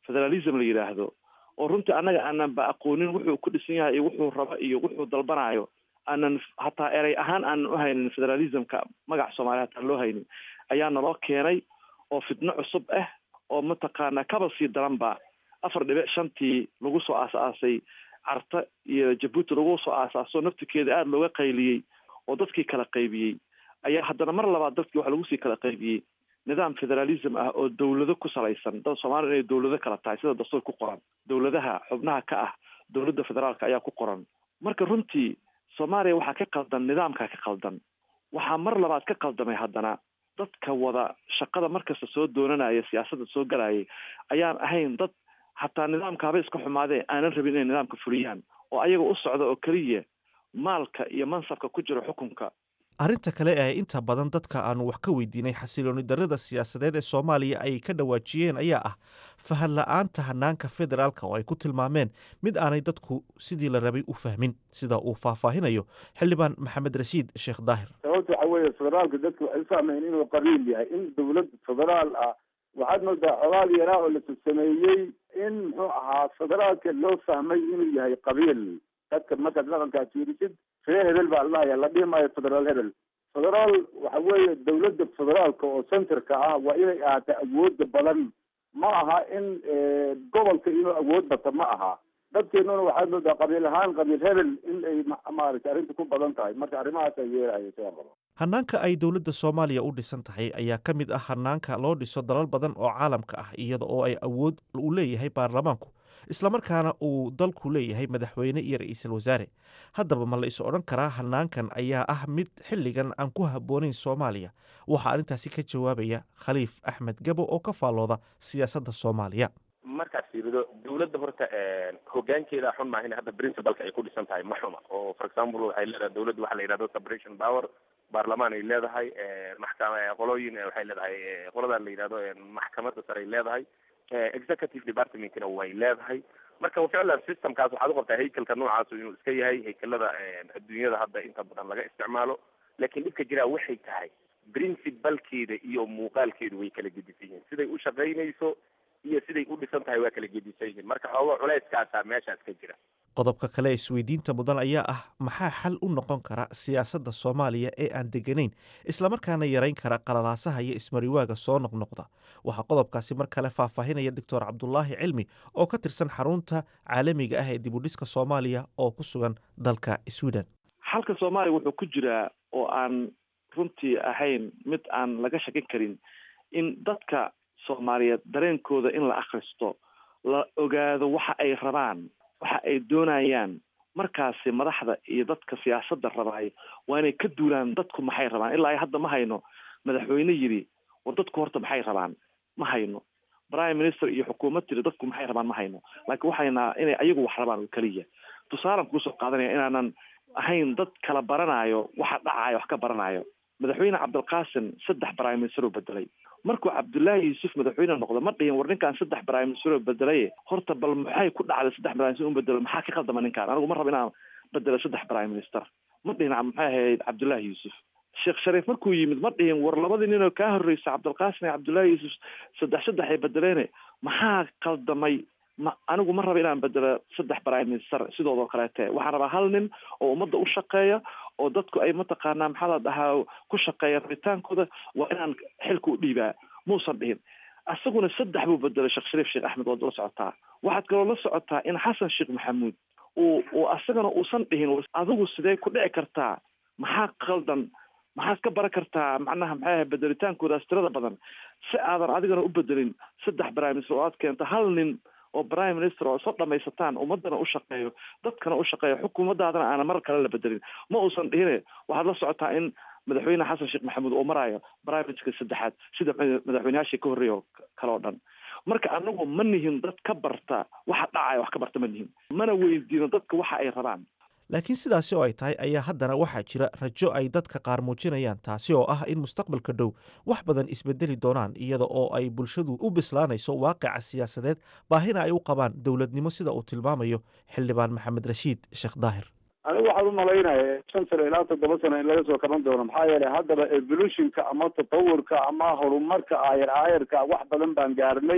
[SPEAKER 10] federalism la yidhaahdo oo runtii annaga aanan ba aqoonin wuxuu ku dhisan yahay iyo wuxuu rabo iyo wuxuu dalbanayo aanan hataa erey ahaan aanan u haynin federalismka magac soomaaliya hataan loo haynin ayaa naloo keenay oo fitno cusub ah oo mataqaana kaba sii daranba afar dhibic shantii lagu soo aas-aasay carta iyo jabuuti lagu soo aasaaso naftikeeda aada looga qayliyey oo dadkii kala qaybiyey ayaa haddana mar labaad dadkii waxa lagu sii kala qaybiyey nidaam federalism ah oo dawlado ku salaysan dad soomaaliya inay dawlado kala tahay sida dastuur ku qoran dawladaha xubnaha ka ah dawladda federaalka ayaa ku qoran marka runtii soomaaliya waxaa ka qaldan nidaamkaa ka qaldan waxaa mar labaad ka qaldamay haddana dadka wada shaqada markasta soo doonanaya siyaasadda soo galayay ayaan ahayn dad hataa nidaamka haba iska xumaadee aanan rabin inay nidaamka fuliyaan oo ayaga u socda oo keliya maalka iyo mansabka ku jira xukunka
[SPEAKER 6] arrinta kale ee inta badan dadka aanu wax ka weydiinay xasilooni darrada siyaasadeed ee soomaaliya ay ka dhawaajiyeen ayaa ah fahan la-aanta hanaanka federaalka oo ay ku tilmaameen mid aanay dadku sidii la rabay u fahmin sida uu faahfaahinayo xildhibaan maxamed rashiid sheekh daahir
[SPEAKER 7] sababta waxa weeye federaalka dadku waxay ufahmayn inuu qariib yahay in dawlad federaal ah waxaad moodaa codaad yaraa oo la sameeyey in muxuu ahaa federaalka loo fahmay inuu yahay qabiil dadka markaad dhaqankaa fiirisid ree hebel baa ladhahaya la dhihi maayo federaal hebel federaal waxa weeye dawladda federaalka oo centerka ah waa inay ahaataa awooda badan ma aha in gobolka inuu awood bato ma aha dadkeenuna waxaad moodaa qabiil ahaan qabiil hebel in ay maaragtay arrinta ku badan tahay marka arrimahaas ay yeelahayo sidaa qabo
[SPEAKER 6] hanaanka ay dowladda soomaaliya u dhisan tahay ayaa ka mid ah hanaanka loo dhiso dalal badan oo caalamka ah iyada oo ay awood u leeyahay baarlamaanku islamarkaana uu dalku leeyahay madaxweyne iyo ra-iisul wasaare haddaba ma la is odhan karaa hanaankan ayaa ah mid xilligan aan ku habboonayn soomaaliya waxaa arrintaasi ka jawaabaya khaliif axmed gabo oo ka faallooda siyaasadda soomaaliya
[SPEAKER 9] markaad fiirido dawladda horta hogaankeeda xun maaha in hadda principalka ay ku dhisan tahay ma xuma oo for example waxay leedahay dawladda waxaa la yidhahdo separation power baarlamaan ay leedahay maxkama qolooyin waxay leedahay qoladan la yidhahdo maxkamadda sare ay leedahay executive departmentkina way leedahay marka ficlan systemkaas waxaad uqabtaa haykalka noocaas inuu iska yahay haykalada adduunyada hadda inta badan laga isticmaalo laakiin dhibka jiraa waxay tahay principalkeeda iyo muuqaalkeedu way kala gedisan yihiin siday u shaqaynayso iyo siday u dhisan tahay waa kala gedisan yihiin marka xoogo culeyskaasaa meeshaas ka jira
[SPEAKER 6] qodobka kale isweydiinta mudan ayaa ah maxaa xal u noqon kara siyaasadda soomaaliya ee aan deganayn islamarkaana yarayn kara qalalaasaha iyo ismariwaaga soo noqnoqda waxaa qodobkaasi mar kale faahfaahinaya doctor cabdulaahi cilmi oo ka tirsan xarunta caalamiga ah ee dibudhiska soomaaliya oo ku sugan dalka sweden
[SPEAKER 10] xalka soomaaliya wuxuu ku jiraa oo aan runtii ahayn mid aan laga shakin karin in dadka soomaaliyeed dareenkooda in la akhristo la ogaado waxa ay rabaan waxa ay doonayaan markaasi madaxda iyo dadka siyaasadda rabaay waa inay ka duulaan dadku maxay rabaan ilaa ay hadda ma hayno madaxweyne yidhi war dadku horta maxay rabaan ma hayno prime minister iyo xukuumad tiri dadku maxay rabaan ma hayno laakiin waxaynaa inay ayagu wax rabaan oo keliya tusaalan kusoo qaadanaya inaanan ahayn dad kala baranayo waxa dhacayo wax ka baranayo madaxweyne cabdilqaasim saddex prime minister oo bedelay markuu cabdullaahi yuusuf madaxweyne noqdo ma dhihin war ninkaan saddex prime minister oo bedelaye horta bal maxay ku dhacday saddex prime minister u bedelo maxaa ka qaldama ninkaan anigu ma rabo inaan bedelo saddex prime minister ma dhihin maxay ahayd cabdullaahi yuusuf sheekh shariif markuu yimid ma dhihin war labadii nin oo kaa horreysa cabdilqaasim iyo cabdullaahi yuusuf saddex saddex ay bedeleene maxaa qaldamay ma anigu ma raba inaan bedelo saddex prime minister sidoodoo kaleete waxaan rabaa hal nin oo ummadda u shaqeeya oo dadku ay mataqaanaa maxaa la dhahaa ku shaqeeya rabitaankooda waa inaan xilka u dhiibaa muusan dhihin isaguna saddex buu bedelay sheekh shariif sheekh axmed waad la socotaa waxaad kaloo la socotaa in xasan sheekh maxamuud uu uu asagana uusan dhihin adigu sidee ku dhici kartaa maxaa qaldan maxaad ka baran kartaa macnaha maxay ahay bedelitaankoodaas tirada badan si aadan adigana u bedelin saddex prime minister oo aad keento hal nin oo prime minister oo soo dhamaysataan ummadana u shaqeeyo dadkana u shaqeeyo xukuumadaadana aana mar kale la bedelin ma uusan dhihine waxaad la socotaa in madaxweyne xasan sheekh maxamuud uu maraayo prime minister saddexaad sida madaxweyneyaashii ka horreeya oo kale oo dhan marka anagu ma nihin dad ka barta waxa dhacaya wax ka barta ma nihin mana weydiino dadka waxa ay rabaan
[SPEAKER 6] laakiin sidaasi oo ay tahay ayaa haddana waxaa jira rajo ay dadka qaar muujinayaan taasi oo ah in mustaqbalka dhow wax badan isbedeli doonaan iyada oo ay bulshadu u bislaanayso waaqica siyaasadeed baahina ay u qabaan dowladnimo sida uu tilmaamayo xildhibaan maxamed rashiid sheekh daahir
[SPEAKER 7] anigu waxaan umalaynaya shan sano ilaa toddoba sano in laga soo kaban doono maxaa yeelay haddaba evolutionka ama tatawurka ama horumarka aayar aayarka wax badan baan gaarnay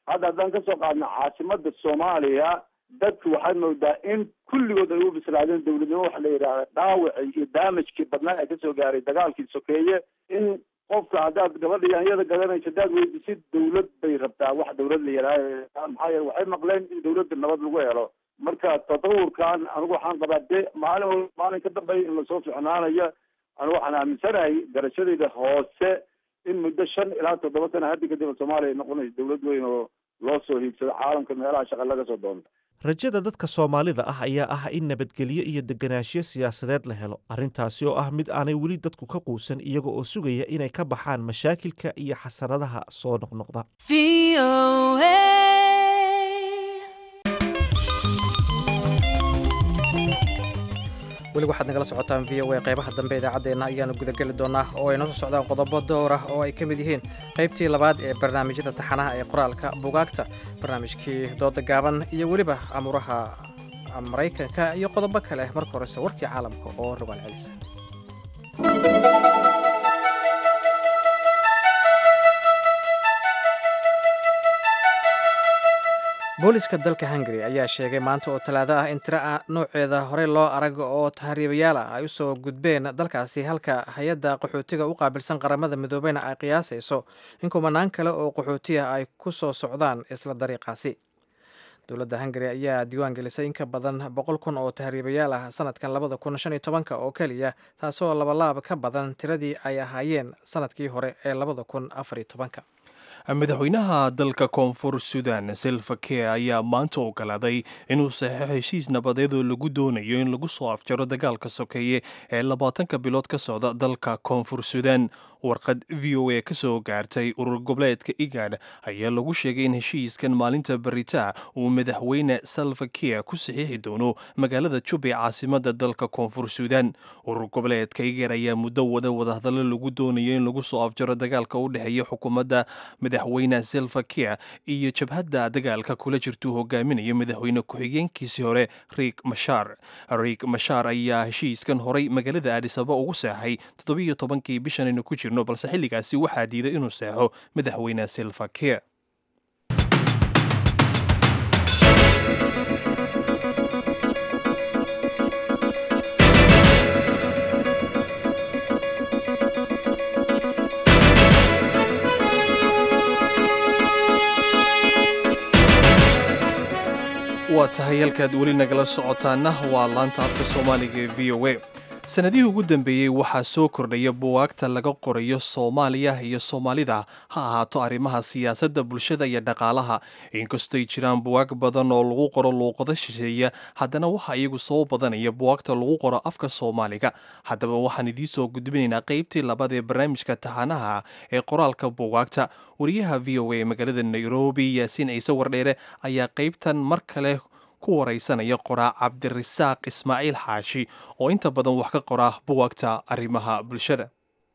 [SPEAKER 7] hadda haddaan kasoo qaadno caasimada soomaaliya dadku waxaad moodaa in kulligood ay u bislaadeen dowladnimo waxa la yidhaahda dhaawacii iyo daamajkii badnaa ee kasoo gaaray dagaalkii sokeeye in qofka haddaad gabadha yaanyada gadanayso haddaad weydisid dawlad bay rabtaa wax dawlad la yidhaaha maxaa yeele waxay maqleen in dawladda nabad lagu helo marka tatawurkan anigu waxaan qabaa de maalin wal maalin ka dambeeya in lasoo ficnaanayo anigu waxaan aaminsanahay garashadayda hoose in muddo shan ilaa toddoba sana haddi kadib soomaaliya ay noqonayso dawlad weyn oo loo soo hiigsado caalamka meelaha shaqa laga soo doonto
[SPEAKER 6] rajada dadka soomaalida ah ayaa ah in nabadgelyo iyo deganaanshiyo siyaasadeed la helo arrintaasi oo ah mid aanay weli dadku ka quusan iyaga oo sugaya inay ka baxaan mashaakilka iyo xasaradaha soo noqnoqda
[SPEAKER 2] weli waxaad nagala socotaan v o a qaybaha dambe idaacaddeenna ayaanu gudageli doonaa oo ay noo soo socdaan qodobo door ah oo ay ka mid yihiin qaybtii labaad ee barnaamijyada taxanaha ee qoraalka bugaagta barnaamijkii dooda gaaban iyo weliba amuuraha maraykanka iyo qodobo kale marka horese warkii caalamka oo rogaal celisa booliska dalka hungari ayaa sheegay maanta oo talaado ah in tiro a nooceeda horey loo arag oo tahriibayaal ah ay usoo gudbeen dalkaasi halka hay-adda qaxootiga u qaabilsan qaramada midoobeyna ay qiyaasayso in kumanaan kale oo qaxootiya ay ku soo socdaan isla dariiqaasi dowladda hungari ayaa diiwaan gelisay in ka badan boqol kun oo tahriibayaal ah sanadkan labada kun shan iyo tobanka oo keliya taasoo labalaab ka badan tiradii ay ahaayeen sanadkii hore ee labada kun afar iyo tobanka
[SPEAKER 1] madaxweynaha dalka koonfur sudan selva care ayaa maanta ogolaaday inuu saxeixo heshiis nabadeed oo lagu doonayo in lagu soo afjaro dagaalka sokeeye ee labaatanka bilood ka socda dalka koonfur sudan warqad v o a ka soo gaartay urur goboleedka igad ayaa lagu sheegay in heshiiskan maalinta beritaa uu madaxweyne salva care ku saxiixi doono magaalada jub ee caasimada dalka koonfur sudan urur goboleedka igad ayaa muddo wada wadahadallo lagu doonayo in lagu soo afjaro dagaalka u dhexeeya xukuumadda madaxweyne selva care iyo jabhadda dagaalka kula jirtuu hogaaminayo madaxweyne ku-xigeenkiisii hore riik mashaar riik mashaar ayaa heshiiskan horay magaalada aadisaba ugu seexay toddobiyo tobankii bishan aynu ku jirno balse xilligaasi waxaa diiday inuu seexo madaxweyne selva care waa tahay halkaad weli nagala socotaana waa laanta afka soomaaliga ee v o a sanadihii ugu dambeeyey waxaa soo kordhaya buwaagta laga qorayo soomaaliya iyo soomaalida ha ahaato arrimaha siyaasadda bulshada iyo dhaqaalaha inkastoy jiraan buwaag badan oo lagu qoro luuqado shisheeya haddana waxaa iyagu soo badanaya buwaagta lagu qoro afka soomaaliga haddaba waxaan idiin soo gudbinaynaa qaybtii labaad ee barnaamijka taxanaha ee qoraalka buwaagta wariyaha v o a ee magaalada nairobi yaasiin ciise wardheere ayaa qaybtan mar kale ku waraysanaya qoraa cabdirasaaq ismaaciil xaashi oo inta badan wax ka qora buwaagta arrimaha bulshada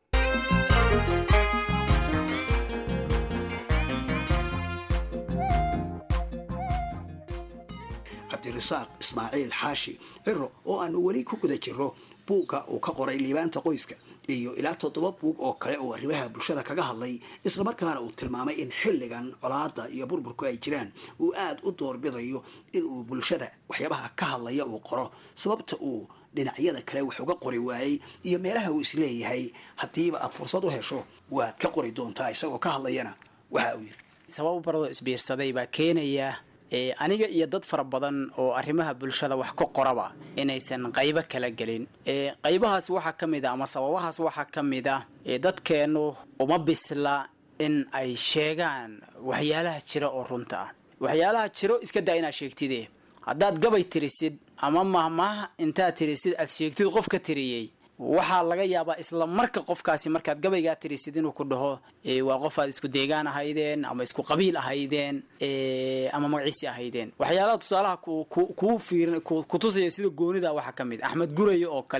[SPEAKER 11] cabdirasaaq ismaaciil xaashi ciro oo aanu weli ku guda jiro buugga uu ka qoray liibaanta qoyska iyo ilaa toddoba buug oo kale oo arrimaha bulshada kaga hadlay islamarkaana uu tilmaamay in xilligan colaada iyo burburku ay jiraan uu aada u doorbidayo inuu bulshada waxyaabaha ka hadlaya uu qoro sababta uu dhinacyada kale wax uga qori waayey iyo meelaha uu isleeyahay haddiiba aad fursad u hesho waad ka qori doontaa isagoo ka hadlayana waxa uu yidhi
[SPEAKER 12] sabab baradoo isbiirsaday baa keenaya aniga iyo dad fara badan oo arrimaha bulshada wax ka qoraba inaysan qaybo kala gelin qaybahaas waxaa ka mid a ama sababahaas waxaa ka mid a dadkeennu uma bisla in ay sheegaan waxyaalaha jira oo runta ah waxyaalaha jiro iska daa inaad sheegtide haddaad gabay tirisid ama mahmaah intaad tirisid aad sheegtid qof ka tiriyey waxaa laga yaabaa isla marka qofkaasi markaad gabaygaa tirisid inuu ku dhaho waa qof aad isku deegaan ahaydeen ama isku qabiil ahaydeen ama magaciisi ahaydeen waxyaalaha tusaalaha kuu fiirin kutusaya sida goonida waxaa ka mid axmed gurayo oo kale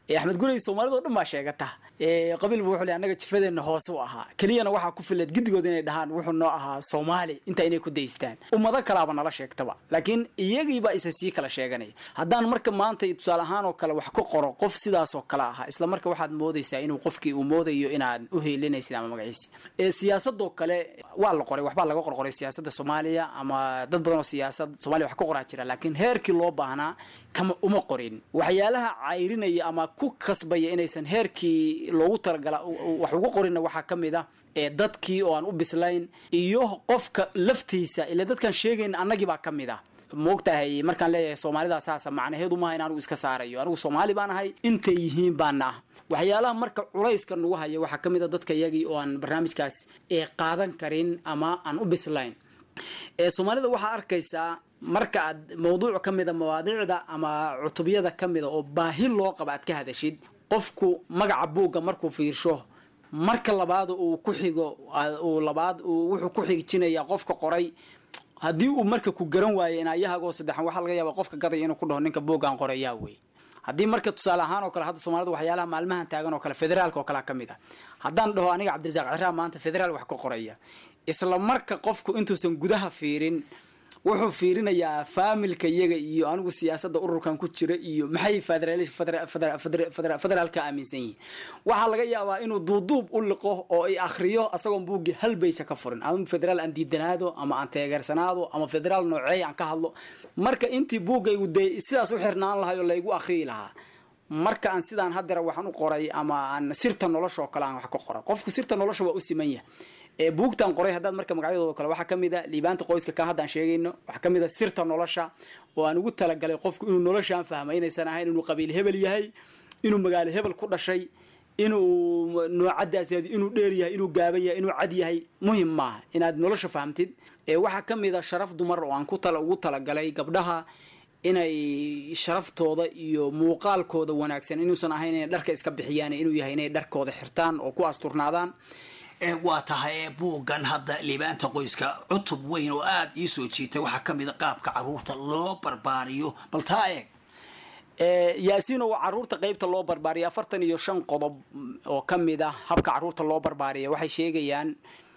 [SPEAKER 12] axmed gurey soomaalida o dhan baa sheegata qabiil bu wuxuu le annaga jifadeenna hoose u ahaa keliyana waxaa ku fileed giddigood inay dhahaan wuxuu noo ahaa soomaali intaa inay ku daystaan ummado kalaaba nala sheegtaba laakiin iyagiibaa isa sii kala sheeganaya haddaan marka maanta tusaale ahaan oo kale wax ka qoro qof sidaasoo kale ahaa isla marka waxaad moodaysaa inuu qofkii uu moodayo inaad u heelinaysid ama magaciisi siyaasadoo kale waa la qoray waxbaa laga qorqoray siyaasadda soomaaliya ama dad badan oo siyaasad soomaliya wax ka qoraa jira laakiin heerkii loo baahnaa kama uma qorin waxyaalaha cayrinaya ama ku kasbaya inaysan heerkii loogu talagala wax ugu qorinna waxaa ka mid ah ee dadkii oo aan u bislayn iyo qofka laftiisa ila dadkaan sheegayn annagii baa ka mid ah moogtahay markaan leeyahay soomaalida saasa macnaheedu maaha in anigu iska saarayo anigu soomaali baan ahay intay yihiin baana ah waxyaalaha marka culayska nagu haya waxaa ka mid a dadka iyagii oo aan barnaamijkaas ee qaadan karin ama aan u bislayn ee soomaalida waxaa arkaysaa marka aad mawduuc ka mida mawaadiicda ama cutubyada ka mida oo baahi loo qaba aad ka hadashid qofku magaca buugga markuu fiirsho marka labaad uu ku xigo uu labaad uu wuxuu ku xigijinayaa qofka qoray haddii uu marka ku garan waayo inaayahagoo saddexan waxaa laga yaaba qofka gadaya inuu ku dhaho ninka buuggaan qorayaa wey haddii marka tusaale ahaan oo kale hadda soomaalida waxyaalaha maalmahan taagan oo kale federaalka oo kalea ka mid ah haddaan dhaho aniga cabdirasaaq ciraa maanta federaal wax ka qoraya isla marka qofku intuusan gudaha fiirin wuxuu fiirinayaa faamilka iyaga iyo anigu siyaasadda ururkan ku jira iyo maxay federaalka aaminsan yihiin waxaa laga yaabaa inuu duuduub u liqo oo i akriyo asagoon buuggii hal baysa ka furin ama federaal aan diidanaado ama aan teegeersanaado ama federaal nooceey aan ka hadlo marka intii buuggaygu dee sidaas u xirnaan lahay oo laygu akriyi lahaa marka aan sidaan haddera waxaan u qoray ama aan sirta nolosha oo kale aan wax ka qoray qofku sirta nolosha waa u siman yahay ee buugtan qoray haddaad marka magacyadooda kale waxaa ka mid a liibaanta qoyska ka haddaan sheegayno waxaa ka mid a sirta nolosha oo aan ugu talagalay qofku inuu noloshaan fahma inaysan ahayn inuu qabiil hebel yahay inuu magaalo hebel ku dhashay inuu noocadaas yahay inuu dheer yahay inuu gaaban yahay inuu cad yahay muhim maaha inaad nolosha fahamtid ee waxaa ka mid a sharaf dumar oo aan ku tala ugu talagalay gabdhaha inay sharaftooda iyo muuqaalkooda wanaagsan inuusan ahayn inay dharka iska bixiyaan inuu yahay inay dharkooda xirtaan oo ku asturnaadaan
[SPEAKER 11] waa tahay buuggan hadda liibaanta qoyska cutub weyn oo aada ii soo jiitay waxaa ka mid a qaabka caruurta loo barbaariyo bal taa eeg
[SPEAKER 12] yaasiino waa caruurta qeybta loo barbaariya afartan iyo shan qodob oo ka mid ah habka caruurta loo barbaariya waxay sheegayaan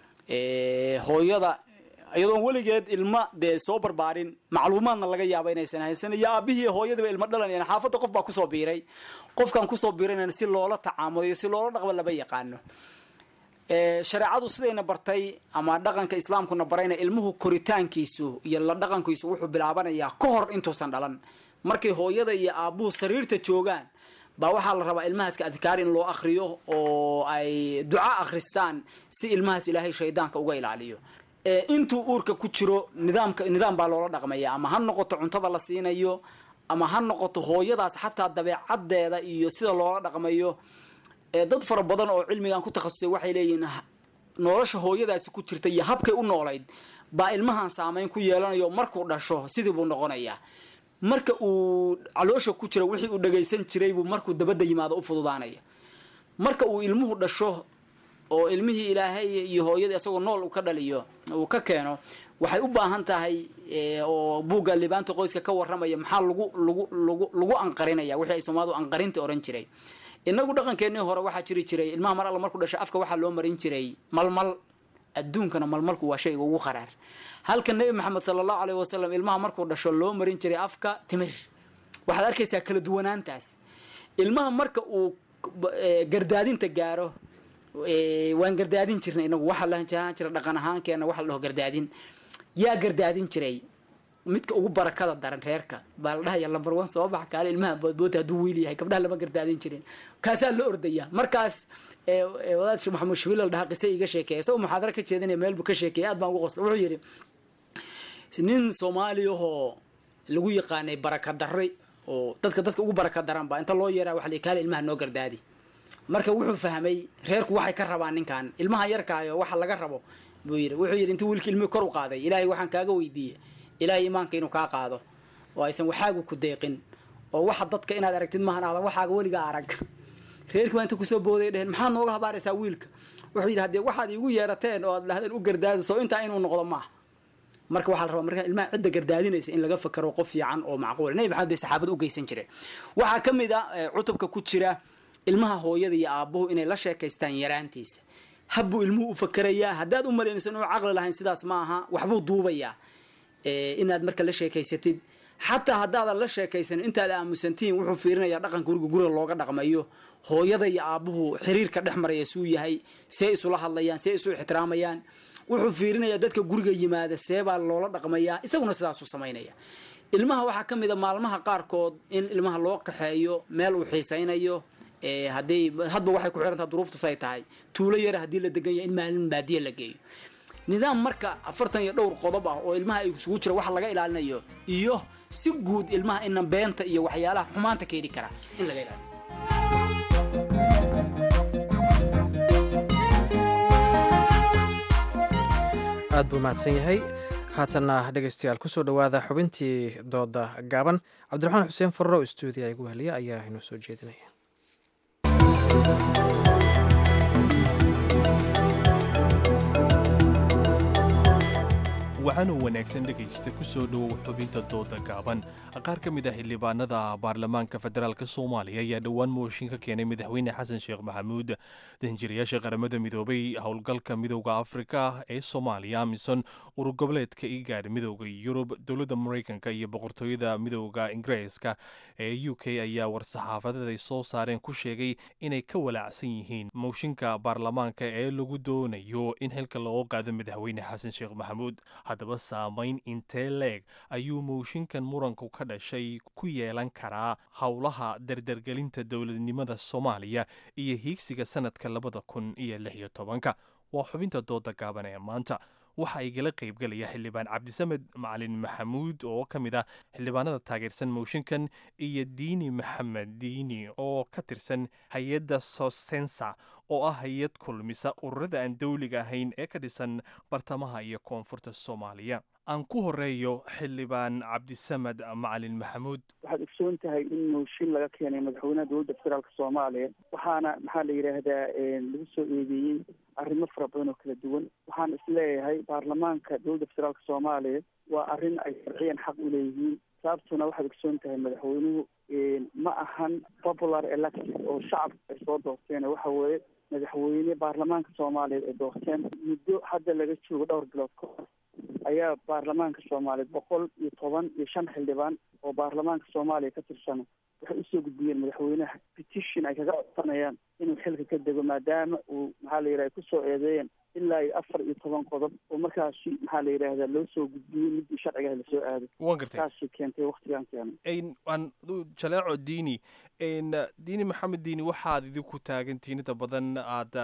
[SPEAKER 12] hooyada iyadoon weligeed ilma dee soo barbaarin macluumaadna laga yaaba inaysan haysan iyo aabihii hooyadiiba ilmo dhalanayaan xaafadda qof baa kusoo biiray qofkan kusoo biiranayna si loola tacaamulo iyo si loola dhaqba laba yaqaano shareecadu sidayna bartay ama dhaqanka islaamkuna barayna ilmuhu koritaankiisu iyo la dhaqankiisu wuxuu bilaabanayaa ka hor intuusan dhalan markay hooyada iyo aabuhu sariirta joogaan baa waxaa la rabaa ilmahaska adkaar in loo akriyo oo ay duca akhristaan si ilmahaas ilaahay shaydaanka uga ilaaliyo intuu uurka ku jiro nidaamka nidaam baa loola dhaqmaya ama ha noqoto cuntada la siinayo ama ha noqoto hooyadaas xataa dabeecadeeda iyo sida loola dhaqmayo dad fara badan oo cilmigan ku takhasusay waxay leeyihiin nolosha hooyadaasi ku jirta iyo habkay u noolayd baa ilmahan saameyn ku yeelanayo markuu dhasho sidii buu noqonayaa marka uu caloosha ku jira wixii uu dhagaysan jiray buu markuu dabadda yimaado u fududaanaya marka uu ilmuhu dhasho oo ilmihii ilaahay iyo hooyadii isagoo nool uu ka dhaliyo uu ka keeno waxay u baahan tahay oo buugga libaanta qoyska ka warramaya maxaa lagu lagu lagu lagu anqarinaya wixii ay soomaalidu anqarinta oran jiray inagu dhaqankeenii hore waxaa jiri jiray ilmaha mar alla markuu dhashay afka waxaa loo marin jiray malmal adduunkana malmalku waa shayga ugu qaraar halka nebi maxamed sala allahu aleyh wasalam ilmaha markuu dhasho loo marin jiray afka timir waxaad arkaysaa kala duwanaantaas ilmaha marka uu gardaadinta gaaro waan gardaadin jirnay inagu waxaa lahan jira dhaqan ahaankeena waxa la dhaho gardaadin yaa gardaadin jiray midka ugu barakada daran reerka baa la dhahaya lambar one soo bax kaale ilmaha boodboota hadduu wiil yahay gabdhaha lama gardaadin jirin kaasaa la ordaya markaas wadaad sheekh maxamuud shabiil la dhahaa qise iga sheekeeya isagoo muxaadaro ka jeedinaya meel buu ka sheekeeyay aad baan ugu qosla wuxuu yidhi nin soomaaliyahoo lagu yaqaanay baraka darre oo dadka dadka ugu baraka daran baa inta loo yeeraa waxa la kaale ilmaha noo gardaadi marka wuxuu fahmay reerku waxay ka rabaan ninkan ilmaha yarkaayo waxa laga rabo buu yidhi wuxuu yidhi intuu wiilka ilmihii kor u qaaday ilaahay waxaan kaaga weydiiyey ilaahay imaanka inuu kaa qaado oo aysan waxaagu ku deeqin oo waxa dadka inaad aragtid maahan aadan waxaaga weligaa arag reerkii baa inta kusoo booday dheheen maxaad nooga habaaraysaa wiilka wuxuu yidhi haddee waxaad iigu yeerateen oo aad dhahdeen u gardaadayso intaa inuu noqdo maaha marka waxaa la rabaa marka ilmaha cidda gardaadinaysa in laga fakaro qof fiican oo macquul nabi maxamed bay saxaabada u geysan jireen waxaa ka mid a cutubka ku jira ilmaha hooyada iyo aabbuhu inay la sheekaystaan yaraantiisa habbuu ilmuhu u fakerayaa haddaad u malaynayso inuu caqli lahayn sidaas ma aha waxbuu duubayaa inaad marka la sheekaysatid xataa haddaadan la sheekaysanin intaad aamusantihiin wuxuu fiirinayaa dhaqanka guriga guriga looga dhaqmayo hooyada iyo aabbuhu xiriirka dhex maraya suu yahay see isula hadlayaan see isu ixtiraamayaan wuxuu fiirinayaa dadka guriga yimaada seebaa loola dhaqmayaa isaguna sidaasuu samaynaya ilmaha waxaa ka mid a maalmaha qaarkood in ilmaha loo kaxeeyo meel uu xiisaynayo haday hadba waxay ku xirantaha duruuftas ay tahay tuulo yara haddii la degan yahay in maalin baadiya la geeyo nidaam marka afartan iyo dhowr qodob ah oo ilmaha ay isugu jira wax laga ilaalinayo iyo si guud ilmaha inan beenta iyo waxyaalaha xumaanta keeni kara in laga ilaaliyo
[SPEAKER 2] aad buu mahadsan yahay haatanna dhegaystayaal kusoo dhowaada xubintii dooda gaaban cabdiraxmaan xuseen farro stuudiya igu heliya ayaa inoo soo jeedinaya
[SPEAKER 1] waxaanuu wanaagsan dhegaysta ku soo dhowow xubinta dooda gaaban qaar ka mid ah xildhibaanada baarlamaanka federaalk soomaaliya ayaa dhowaan mooshin ka keenay madaxweyne xasan sheekh maxamuud danjirayaasha qaramada midoobay howlgalka midowda afrika ee soomaaliya amisom urur goboleedka igaadh midowda yurub dowladda maraykanka iyo boqortooyada midowda ingiriiska ee u k ayaa war-saxaafadeed ay soo saareen ku sheegay inay ka walaacsan yihiin mooshinka baarlamaanka ee lagu doonayo in xilka looga qaado madaxweyne xasan sheekh maxamuud haddaba saamayn intee leeg ayuu mooshinkan muranku ka dhashay ku yeelan karaa howlaha dardargelinta dowladnimada soomaaliya iyo hiigsiga sanadka labada kun iyo lix iyo tobanka waa xubinta dooda gaaban ee maanta waxa igala qaybgelaya xildhibaan cabdisamed macalin maxamuud oo ka mid ah xildhibaanada taageersan mooshinkan iyo diini maxamed diini oo ka tirsan hay-adda sosensa oo ah hay-ad kulmisa ururada aan dowliga ahayn ee ka dhisan bartamaha iyo koonfurta soomaaliya aan ku horeeyo xildhibaan cabdisamed macalin maxamuud
[SPEAKER 4] waxaad ogsoon tahay in mooshin laga keenay madaxweynaha dowladda federaalk soomaaliya waxaana maxaa la yidhaahdaa lagu soo eedeeyey arrimo fara badan oo kala duwan waxaan isleeyahay baarlamaanka dowladda federaalk soomaaliya waa arrin ay sharciyan xaq u leeyihiin sababtuna waxaad ogsoon tahay madaxweynuhu ma ahan popular elected oo shacabka ay soo doorteen waxa weeye madaxweyne baarlamaanka soomaaliyeed ay doorteen muddo hadda laga joogo dhowr bilood ka hor ayaa baarlamaanka soomaaliyeed boqol iyo toban iyo shan xildhibaan oo baarlamaanka soomaaliya ka tirsan waxay usoo gudbiyeen madaxweynaha petition ay kaga codsanayaan inuu xilka ka dego maadaama uu maxaa la yidhaha kusoo eedeeyeen ilaa iyo afar iyo toban qodob oo markaasi maxaa la yidhaahdaa loo soo gudbiyey midii sharcigaha lasoo aaday
[SPEAKER 1] waan gartay
[SPEAKER 4] taasi keentay waktigan keenay
[SPEAKER 1] aan jaleeco diini diini maxamed diini waxaad idinku taagantihiin inta badan aada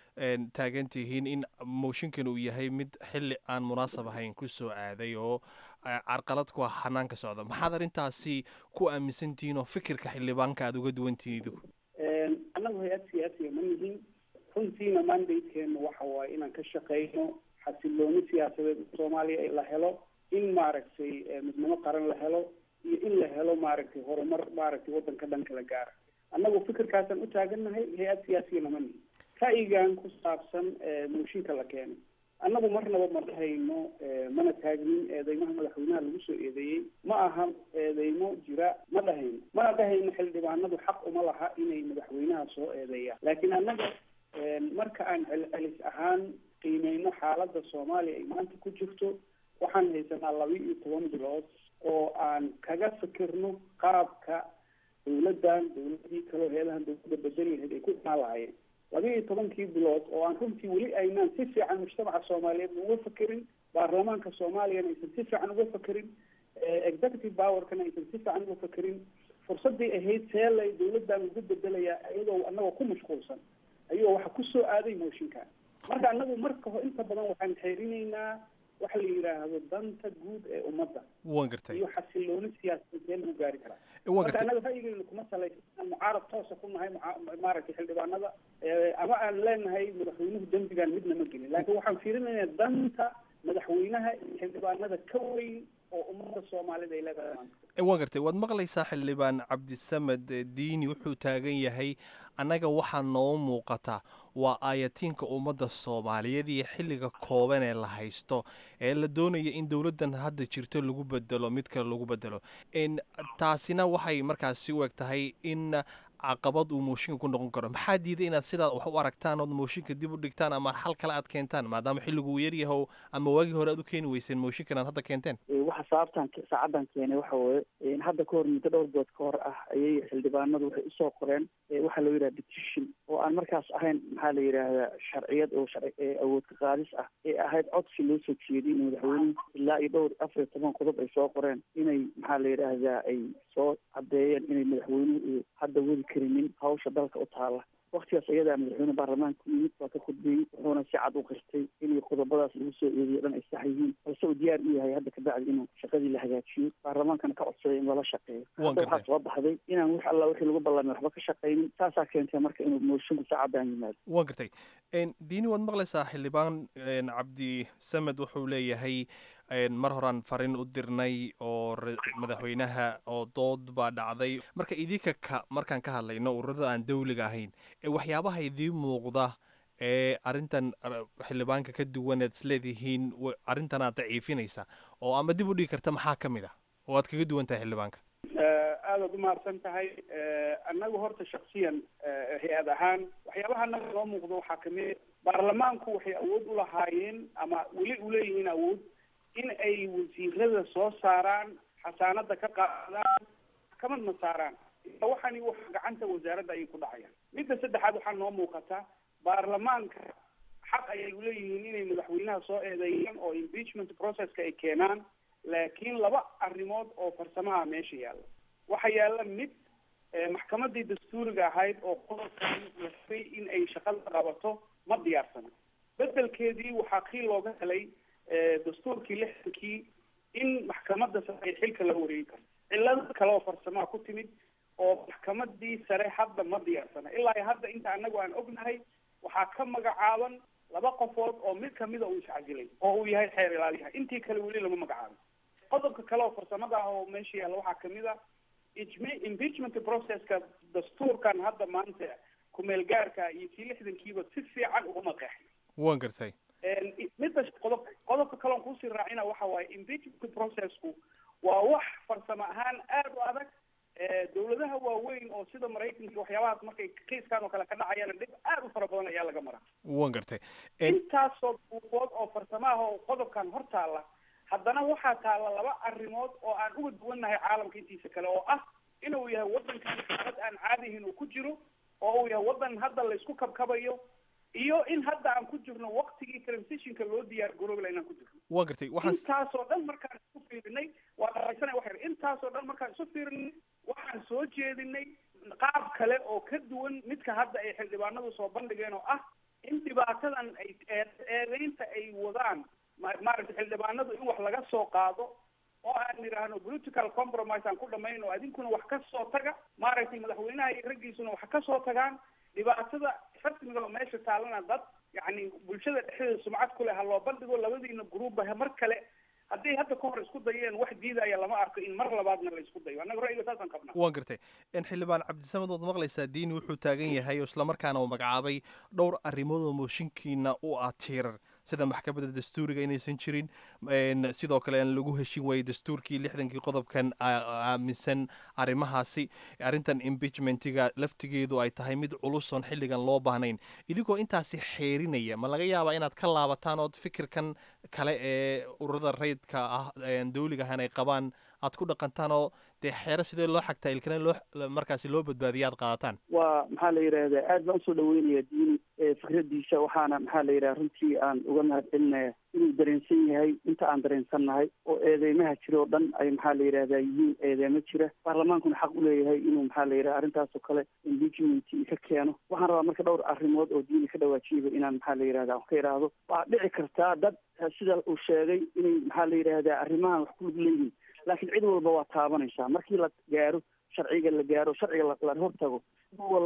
[SPEAKER 1] taagan tihiin in mooshinkan uu yahay mid xilli aan munaasab ahayn ku soo aaday oo carqalad ku ah hanaanka socda maxaad arrintaasi ku aaminsan tihiin oo fikirka xildhibaanka aada uga duwan tihiin idinku
[SPEAKER 13] annagu hay-ad siyaasiya ma nihin runtiina mandatekeenu waxa waaye inaan ka shaqeyno xasilooni siyaasadeed soomaaliya la helo in maaragtay midnimo qaran la helo iyo in la helo maaragtay horumar maaragtay waddanka dhanka la gaara annagu fikirkaasaan u taagannahay hay-ad siyaasiyana ma nihin ra'yigan ku saabsan mooshinka la keenay annagu marnaba ma dhahayno mana taagnin eedeymaha madaxweynaha lagu soo eedeeyey ma aha eedeymo jira ma dhahayno mana dhahayno xildhibaanadu xaq uma laha inay madaxweynaha soo eedeeyaan laakiin annaga marka aan celcelis ahaan qiimeyno xaaladda soomaaliya ay maanta ku jirto waxaan haysanaa laba iyo toban bilood oo aan kaga fikirno qaabka dawladdan dawladii kaleo heelahan dawladda bedeli lahayd ay ku imaan lahaayeen laba iyo tobankii bilood oo aan runtii weli aynaan si fiican mujtamaca soomaaliyeed uga fakerin baarlamaanka soomaaliyana aysan si fiican uga fakerin executive powerkana aysan si fiican uga fakerin fursadii ahayd seelay dawladdan ugu bedelayaa iyadoo anagoo ku mashquulsan ayuu waxa kusoo aaday mooshinka marka anagu marka ho inta badan waxaan xeerinaynaa waxa la yidhaahdo danta guud ee ummadda
[SPEAKER 1] waan gartay
[SPEAKER 13] iyo xasilooni siyaasadeed see lagu gaari karaa
[SPEAKER 1] waan
[SPEAKER 13] marka
[SPEAKER 1] gartay
[SPEAKER 13] annaga ra'yigeynu kuma salaysan mucaarad toosa ku nahay muca- maaragtay xildhibaanada ama aan leenahay madaxweynuhu dembigan midna ma gelin laakiin waxaan fiirinaynaa danta madaxweynaha iyo xildhibaanada ka weyn oo ummadda soomaalida ay leedahay maanta
[SPEAKER 1] waa gartay waad maqlaysaa xildhibaan cabdisamed diini wuxuu taagan yahay annaga waxaa noo muuqata waa aayatiinka ummadda soomaaliyeed iyo xilliga kooban ee la haysto ee la doonaya in dowladdan hadda jirto lagu bedelo mid kale lagu bedelo taasina waxay markaasi u eg tahay in caqabad uu mooshinka ku noqon karo maxaa diiday inaad sidaa wax u aragtaan ood mooshinka dib u dhigtaan ama xal kale aad keentaan maadaama xilligu uu yaryaho ama waagii hore aad u keeni weyseen mooshinkan aad hadda keenteen
[SPEAKER 14] waxa sababtan saacadan keenay waxa weeye hadda kahor muddo dhowr bood ka hor ah ayay xildhibaanadu waxay usoo qoreen waxaa loo yidhaha petition oo aan markaas ahayn maxaa la yidhaahdaa sharciyad oo sharci awood ka qaadis ah ee ahayd codsi loo soo jeediyay in madaxweynuhu ilaa iyo dhowr afar iyo toban qodob ay soo qoreen inay maxaa la yidhaahdaa ay soo caddeeyeen inay madaxweynuhu hadda wadi karinin hawsha dalka u taala waktigaas ayadaa madaxweyne baarlamaanka ku yimid waa ka khudbeeyey wuxuuna si cad u qirtay inay qodobadaas lagu soo eediyo dhan ay sax yihiin balse uu diyaar u yahay hadda kabacdi inuu shaqadii la hagaajiyo baarlamaankana ka codsaday in lala shaqeeyo hadda waxaa soo baxday inaan wax alla wixii lagu ballamay waxba ka shaqaynin taasaa keentay marka inuu moosinku saacadaan yimaado
[SPEAKER 1] waa gartay diini waad maqlaysaa xildhibaan cabdi samed wuxuu leeyahay mar horaan farin u dirnay oo madaxweynaha oo dood baa dhacday marka idinka ka markaan ka hadlayno ururada aan dawliga ahayn ee waxyaabaha idiin muuqda ee arrintan xildhibaanka ka duwan ead isleedihiin arrintan aad daciifinaysa oo ama dib u dhigi karta maxaa ka mid ah oo aad kaga duwan tahay xildhibaanka
[SPEAKER 13] aadaad umahadsan tahay annagu horta shaksiyan hay-ad ahaan waxyaabaha annaga noo muuqdo waxaa kamid baarlamaanku waxay awood u lahaayeen ama weli uleeyihiin awood in ay wasiirada soo saaraan xasaanada ka qaadaan maxkamadna saaraan waxani wax gacanta wasaaradda ayay ku dhacayaan midda saddexaad waxaa noo muuqata baarlamaanka xaq ayay uleeyihiin inay madaxweynaha soo eedeeyaan oo impeachment processka ay keenaan laakiin laba arrimood oo farsamaha meesha yaalla waxaa yaalla mid maxkamadii dastuuriga ahayd oo qodobkan la rabay in ay shaqada qabato ma diyaarsana bedelkeedii waxaa kii looga helay dastuurkii lixdankii in maxkamadda sare ay xilka la wareegi karto cillado kale oo farsamaha ku timid oo maxkamadii sare hadda ma diyaarsana ilaa iyo hadda inta anagu aan ognahay waxaa ka magacaaban laba qofood oo mid kamida uu iscajilay oo uu yahay xeer ilaaliyaha intii kale weli lama magacaabin qodobka kale oo farsamada ah oo meesha yaalla waxaa kamid a impeachment processka dastuurkan hadda maanta kumeel gaarka iyo kii lixdankiiba si fiican uguma qeexin
[SPEAKER 1] waan gartay
[SPEAKER 13] midda qodob qodobka kaleon kuusii raacina waxa waaye impeachment processku waa wax farsamo ahaan aada u adag dawladaha waaweyn oo sida maraykanka waxyaabahaas markay kiiskan oo kale ka dhacayaan dhib aada u fara badan ayaa laga maraa
[SPEAKER 1] waan gartay
[SPEAKER 13] intaasoo buufood oo farsamaha oo qodobkan hor taalla haddana waxaa taalla laba arrimood oo aan uga duwannahay caalamka intiisa kale oo ah inuu yahay waddankan xaalad aan caadihin uu ku jiro oo uu yahay waddan hadda laysku kabkabayo iyo in hadda aan ku jirno waktigii transitionka loo diyaar garoobla inaan ku jirno
[SPEAKER 1] waan gartay waxaan
[SPEAKER 13] intaasoo dhan markaan isu fiirinay waa dharaysana waxay intaasoo dhan markaan isu fiirinay waxaan soo jeedinay qaab kale oo ka duwan midka hadda ay xildhibaanadu soo bandhigeen oo ah in dhibaatadan ay eedeynta ay wadaan maaragtay xildhibaanadu in wax laga soo qaado oo aan nidhaahno political compromise aan ku dhamayno adinkuna wax ka soo taga maaragtay madaxweynaha iyo raggiisuna wax ka soo tagaan dhibaatada rasmiga oo meesha taalana dad yacni bulshada dhexdeeda sumcad ku leh ha loo bandhigo labadiina gruubba mar kale hadday hadda ka hor isku dayeen wax diidaya lama arko in mar labaadna la isku dayo annaga ra'yiga saasaan qabnaa
[SPEAKER 1] waan gartay xildhibaan cabdisamed waad maqlaysaa diini wuxuu taagan yahay oo islamarkaana uu magacaabay dhowr arrimood oo mooshinkiina u ah tiirar sida maxkamadda dastuuriga inaysan jirin sidoo kale aan lagu heshin waayey dastuurkii lixdankii qodobkan aaminsan arrimahaasi arrintan impeachmentiga laftigeedu ay tahay mid culusoon xilligan loo baahnayn idigoo intaasi xeerinaya ma laga yaabaa inaad ka laabataan ood fikirkan kale ee ururada rayidka ah dawliga ahaan ay qabaan aad ku dhaqantaan oo dee xeero sidee loo xagtaa ilkana loo markaasi loo badbaadiya aad qaadataan
[SPEAKER 14] waa maxaa la yidhaahdaa aad baan usoo dhaweynaya diini fikradiisa waxaana maxaa la yidhaha runtii aan uga mahad celinaya inuu dareensan yahay inta aan dareensannahay oo eedeymaha jira oo dhan ay maxaa la yidhahdaa yihiin eedeymo jira baarlamaankuna xaq uleeyahay inuu maxaa la yidhaha arrintaas oo kale impeachment ka keeno waxaan rabaa marka dhowr arrimood oo diini ka dhawaajiyaba inaan maxaa la yidhahda ka idhaahdo waa dhici kartaa dad sida uu sheegay inay maxaa la yidhahdaa arrimahan wax ku lug leeyihin laakiin cid walba waa taabanaysaa markii la gaaro sharciga la gaaro sharciga la hortago cid walba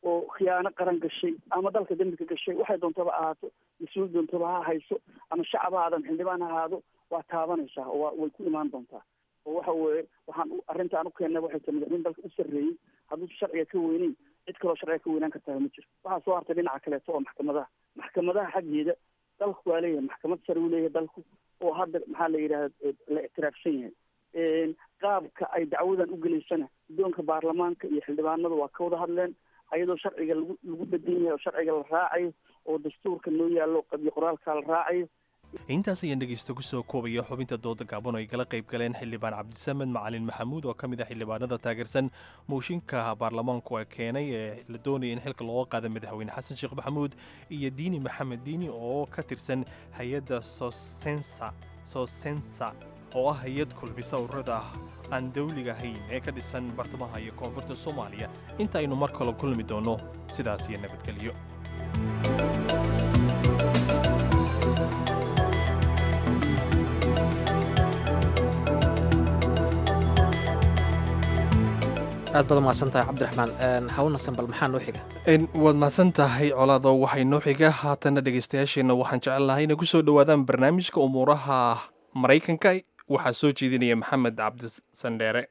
[SPEAKER 14] oo khiyaano qaran gashay ama dalka dembi ka gashay waxay doontaba ahaato mas-uul doontaba ha hayso ama shacab ha aadan xildhibaan ha ahaado waa taabanaysaa oo waa way ku imaan doontaa oo waxa weeye waxaan u- arrintaan u keennay waxay tahay madaxweyne dalka u sarreeyey hadduusan sharciga ka weyneyn cid kaloo sharciga ka weynaan kartaa ma jiro waxaa soo hartay dhinaca kaleeto oo maxkamadaha maxkamadaha xaggeeda dalku waa leeyahay maxkamad sare uu leeyahay dalku oo hadda maxaa la yidhahda la ictiraafsan yahay Een, qaabka ay dacwadan u gelaysana guddoonka baarlamaanka iyo xildhibaanadu waa ka wada hadleen ayadoo sharciga lagu lagu bedan yahay oo sharciga la raacayo oo dastuurka noo yaallo qabyo qoraalka la raacayo
[SPEAKER 1] intaas ayaan dhegaysta ku soo koobaya xubinta dooda gaaban oo ay kala qayb galeen xildhibaan cabdisamed macalin maxamuud oo ka mid ah xildhibaanada taageersan mooshinka baarlamaanku ee keenay ee la doonaya in xilka looga qaada madaxweyne xasan sheekh maxamuud iyo diini maxamed diini oo ka tirsan hay-adda sosensa sosensa oo ah hay-ad kulmisa ururada aan dawliga ahayn ee ka dhisan bartamaha iyo koonfurta soomaaliya inta aynu mar kale kulmi doonno sidaas iyo nabadgelyo
[SPEAKER 2] aad baad umahadsan tahay cabdiraxmaan Een, hawna sambal maxaa noo xiga
[SPEAKER 1] En, waad mahadsan tahay colaado waxay noo xiga haatanna dhegaystayaasheenna waxaan jecel lahay inay ku soo dhowaadaan barnaamijka umuuraha maraykanka waxaa soo jeedinaya maxamed cabdisandheere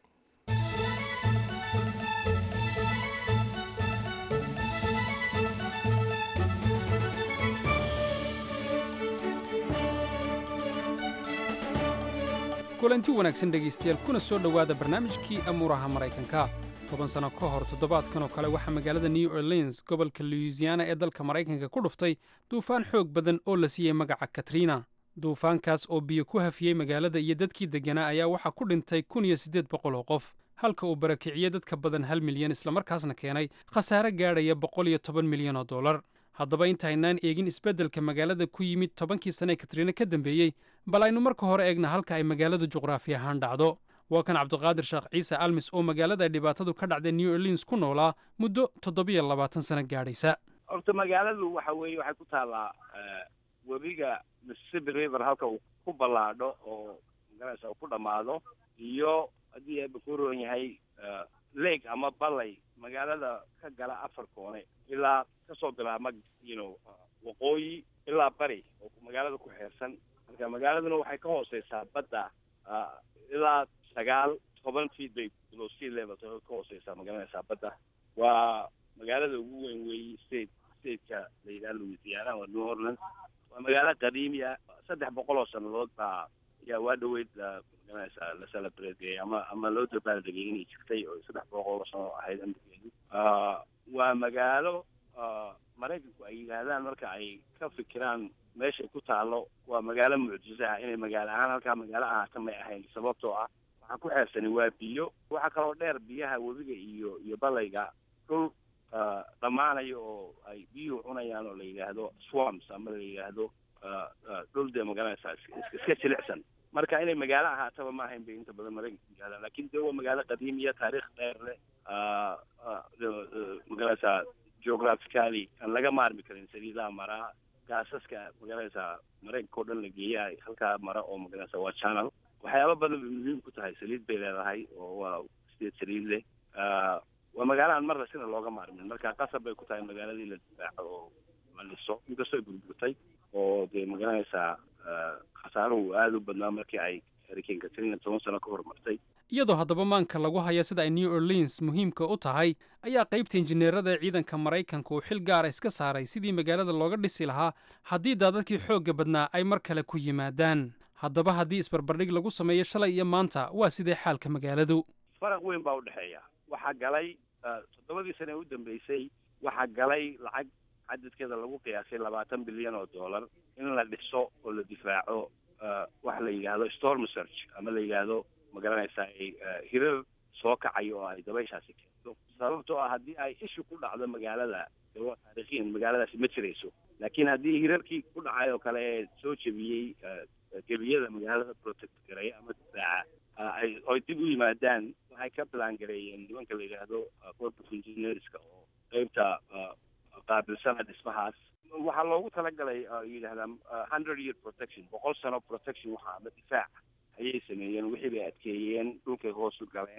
[SPEAKER 15] kulanti wanaagsan dhegaystayaal kuna soo dhowaada barnaamijkii amuuraha maraykanka toban sano ka hor toddobaadkan oo kale waxaa magaalada new orleans gobolka louisiana ee dalka maraykanka ku dhuftay duufaan xoog badan oo la siiyey magaca katrina duufaankaas oo biyo ku hafiyey magaalada iyo dadkii degganaa ayaa waxaa ku dhintay kun iyo siddeed boqol oo qof halka uu barakiciyey dadka badan hal milyan islamarkaasna keenay khasaare gaadhaya boqol iyo toban milyan oo dollar haddaba intaynaan eegin isbeddelka magaalada ku yimid tobankii sane ee katriina ka dambeeyey bal aynu marka hore eegna halka ay magaaladu juqraafi ahaan dhacdo waa kan cabdiqaadir sheekh ciise almis oo magaalada ay dhibaatadu ka dhacday new orleans ku noolaa muddo toddobiyo labaatan sano gaadhaysa
[SPEAKER 16] horta magaaladu waxa weeye waxay ku taallaa eh, webiga mississippi river halka uu ku ballaadho oo magaraysa uu ku dhammaado iyo haddii eeba ku roon yahay eh, lake ama ballay magaalada ka gala afar koone ilaa kasoo bilaabma you know uh, waqooyi ilaa bari oo magaalada ku xeersan marka magaaladuna waxay ka hooseysaa badda ah, ilaa sagaal toban feet bay below sea level ka hooseysaa magaranaysaa badda waa magaalada ugu weyn weeye state stateka la yidhaha louisiana waa new orleans waa magaalo qadiimi ah saddex boqol oo sannadood baa ayaa waa dhaweyd la magaranaysaa la celebrateeyey ama ama loo dabaaldegay inay jirtay oo saddex boqol oo sano ahayd amrigeedu Ah, waa magaalo ah, maraykanku ay yidhaahdaan marka ay ka fikiraan meeshay ku taalo waa magaalo mucjiso ah inay magaalo ahaan halkaa magaalo ahaata may ahayn sababtoo ah waxaa ku xeersani waa biyo waxaa kaloo dheer biyaha webiga iyo iyo balayga dhul ah, dhammaanaya oo ay biyuhu cunayaan oo la yidhaahdo swamps ama la yidhaahdo ah, ah, dhul dee magaranaysaa iska iska jilicsan marka inay magaalo ahaataba ma ahayn bay inta badan maraykanku yidhahdaan laakiin dee waa magaalo qadiimiya taariikh dheer leh ah, ah, ah, magaranaysaa geographically aan laga maarmi karin saliidaha maraa gaasaska magaranaysaa maraykanka oo dhan la geeya ay halkaa mara oo magaranaysaa waa channel waxyaaba badan bay muhiim ku tahay saliid bay leedahay oo waa sideed saliid leh Ah, waa magaalo aan marna sina looga maarmin marka qasab bay ku tahay magaaladii la difaaco oo la dhiso inkastoo ay burburtay oo dee magaranaysaa ah, khasaaruhu aada u badnaa markii ay hurricane katrina toban sano ka hormartay
[SPEAKER 15] iyadoo haddaba maanka lagu haya sida ay new orleans muhiimka u tahay ayaa qaybta injineerada ee ciidanka maraykanka uu xil gaara iska saaray sidii magaalada looga dhisi lahaa haddii daadadkii xoogga badnaa ay mar kale ku yimaadaan haddaba haddii isbarbardhig lagu sameeyo shalay iyo maanta waa sidee xaalka magaaladu
[SPEAKER 16] faraq weyn baa udhexeeya waxaa galay ah, toddobadii sane ee u dambeysay waxaa galay lacag cadadkeeda lagu qiyaasay labaatan bilyan oo dollar in la dhiso oo la difaaco ah, waxa la yidhaahdo storm search ama la yidhaahdo magaranaysaa ay ah, hirar soo kacayo oo ay dabayshaasi keento sababtoo ah haddii ay ishu ku dhacdo magaalada dee waa taariikhiyan magaaladaasi ma jirayso laakiin haddii hirarkii ku dhacay oo kale ee soo jebiyey ah, gebiyada magaalada protect gareeya ama difaaca ah, ay oy dib u yimaadaan waxay ka bilaan gareeyeen nimanka la yidhaahdo ah, corps of engineerska oo qeybta ah, qaabilsana dhismahaas waxaa loogu talagalay ah, yidhahdaan ah, hundred year protection boqol sano protection waxa ama difaac ayay sameeyeen wixii bay adkeeyeen dhulkay hoos u galeen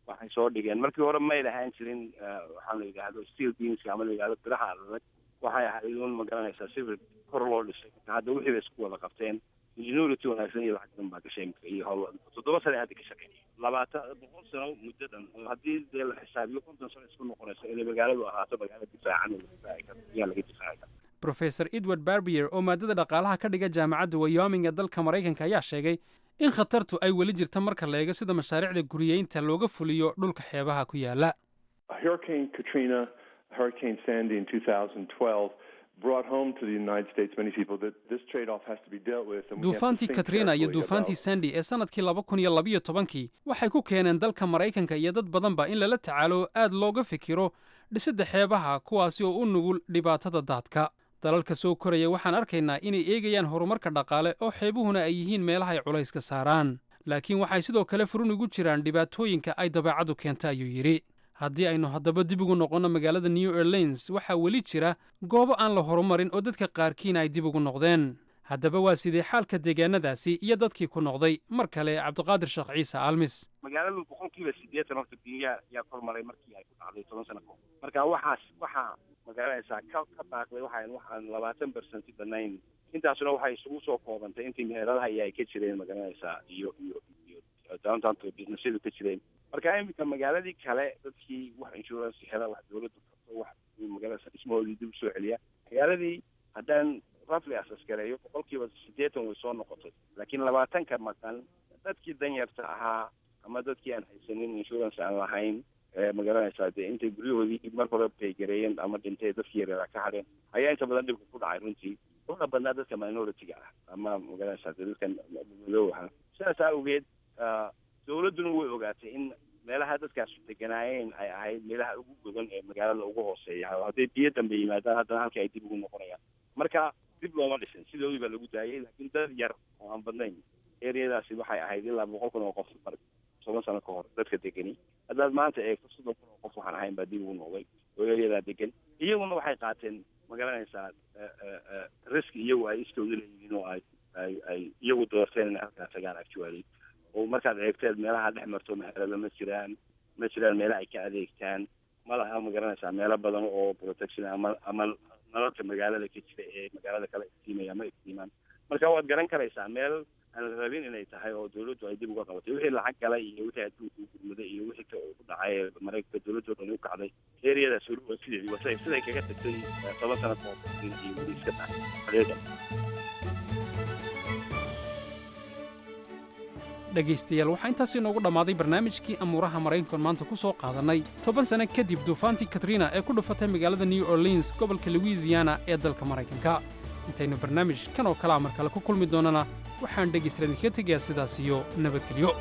[SPEAKER 16] waxay soo dhigeen markii hore may lahaan jirin waxaa la yidhaahdo steel beamska ama la yidhahdo biraha adag waxay ahayd un ma garanaysaa sibir kor loo dhisay marka hadda wixii bay isku wada qabteen ingenuity wanaagsan iyo lacag badan baa gashay imika iyo howl toddoba sane hadda ka shaqeynaya labaatan boqol sano muddo dhan oo haddii dee la xisaabiyo konton sano isku noqonayso inay magaaladu ahaato magaalo difaacan oo la difaaci karo yaa laga difaaci kara
[SPEAKER 15] professor edward barbier oo maadada dhaqaalaha ka dhiga jaamacadda wyoming ee dalka maraykanka ayaa sheegay in khatartu ay weli jirta marka la eego sida mashaariicda guriyeynta looga fuliyo dhulka xeebaha ku yaala
[SPEAKER 17] Hurricane Katrina, Hurricane Sandy in 2012 brought home to the United States many people that this trade-off has to be dealt with. and we have to
[SPEAKER 15] duufaantii
[SPEAKER 17] think
[SPEAKER 15] katrina iyo
[SPEAKER 17] carefully
[SPEAKER 15] duufaantii
[SPEAKER 17] about-
[SPEAKER 15] sandy ee sannadkii laba kun iyo labiyo tobankii waxay ku keeneen dalka maraykanka iyo dad badanba in lala tacaalo aad looga fikiro dhisidda xeebaha kuwaasi oo u nugul dhibaatada daadka dalalka soo koraya waxaan arkaynaa inay eegayaan horumarka dhaqaale oo xeebuhuna ay yihiin meelaha ay culayska saaraan laakiin waxay sidoo kale furun ugu jiraan dhibaatooyinka ay dabeecaddu keenta ayuu yidhi haddii aynu haddaba dib ugu noqonno magaalada new orleans waxaa weli jira goobo aan la horumarin oo dadka qaarkiina ay dib ugu noqdeen haddaba waa sidee xaalka deegaanadaasi iyo dadkii ku noqday mar kale cabdiqaadir sheekh ciise almis
[SPEAKER 16] magaaladu boqolkiiba sideetan horta biyaha yaa kormaray markii ay ku dhacday toban sano kahor marka waxaas waxaa magaranaysaa ka ka baaqday waxaan waxaan labaatan percent banayn intaasuna waxay isugu soo koobantay intii meheradaha iyo ay ka jireen magaranaysaa iyo iyo iyo downtownka businessyadu ka jireen marka iminka magaaladii kale dadkii wax insurance hela wax dawladdu karto wax magaalada dhismahoodii dib usoo celiya magaaladii haddaan roughly asaskareeyo boqolkiiba sideetan way soo noqotay laakiin labaatanka maqan dadkii danyarta ahaa ama dadkii aan haysanin insurance aan lahayn ee magaranaysaa dee intay guryahoodii mar hore baygareeyeen ama dhintay dadkii yareeraa ka hadheen ayaa inta badan dhibka ku dhacay runtii una badnaa dadka minority-ga ah ama magaranaysaa dee dadkan madoow ahaa sidaas awgeed ah, dawladduna way ogaatay in meelaha dadkaas deganaayeen ay ahayd meelaha ugu godan ee magaalada ugu hooseeya oo hadday biyo dambe yimaadaan haddana halkii ay dib ugu noqonayaan marka dib looma dhisin sidoodii baa lagu daayay laakiin dad yar oo aan badnayn ereyadaasi waxay ahayd ilaa boqol kun oo qof mar toban sano ka hor dadka degani haddaad maanta eegto soddon kun oo qof waxaan ahayn baa dib ugu noqday oo ereyadaa degan iyaguna waxay qaateen magaranaysaa risk iyagu ay iskooda leeyihiin oo ay ay ay iyagu doorteen inay halkaa tagaan actually oo markaad eegteed meelaha dhex marto meherada ma jiraan ma jiraan meela ay ka adeegtaan ma laha magaranaysaa meelo badan oo protection ama ama nalalka magaalada ka jira ee magaalada kale iftiimaya ma iftiimaan marka waad garan karaysaa meel aan la rabin inay tahay oo dawladdu ay dib uga qabatay wixii lacag galay iyo wixii adduunka u gurmaday iyo wixii ka ku dhacay ee maraykanka dawladdu dhan u kacday ereyadaas weli waa sideedii wasa siday kaga tagtay eh, toban sano ka hor iyo weli iska tahay xaqiiqa
[SPEAKER 15] dhegaystayaal waxaa intaas inoogu dhammaaday barnaamijkii amuuraha maraykankan maanta ku soo qaadannay toban sano kadib duufaantii katrina ee ku dhufatay magaalada new orleans gobolka louisiana ee dalka maraykanka intaynu barnaamij kan oo kalea mar kale ku kulmi doonana waxaan dhegaystayaal idinkaga tegayaa sidaas iyo nabadgelyo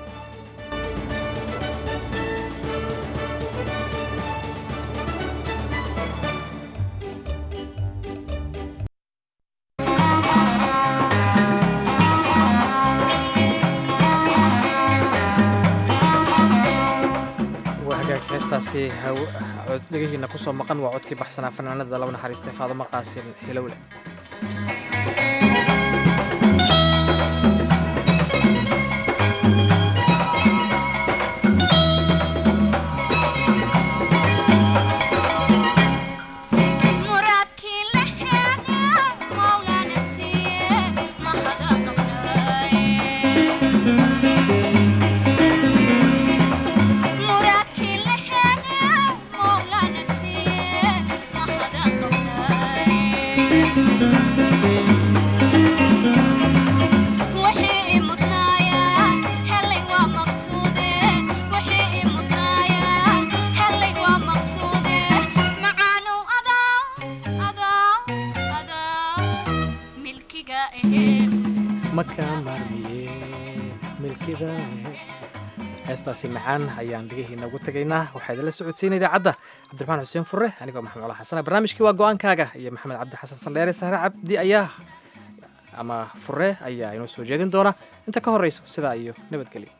[SPEAKER 2] waa hagaag heestaasi haw- cod dhegahiina ku soo maqan waa codkii baxsanaa fanaanada laba naxariistay faadamo qaasin hilowle
[SPEAKER 18] muradkii la heega mawlana siiye mahada muradkii la heega mawlana siiye mahada wixii i mudnaaya helay waa maqsuude wixii i mudnaaya helay waa maqsuude macaanow adaa adaa adaa milkiga aheed
[SPEAKER 2] makaa maarmiye milkida heestaasi macaan ayaan dhegahiina ugu tegaynaa waxaa idinla socodsiina idaacadda cabdiraxmaan xuseen fure anigoo maxamed cola xasana barnaamijkii waa go-aankaaga iyo maxamed cabdi xasan saldheere sahre cabdi ayaa ama fure ayaa inoo soo jeedin doona inta ka horreyso sidaa iyo nabadgelyo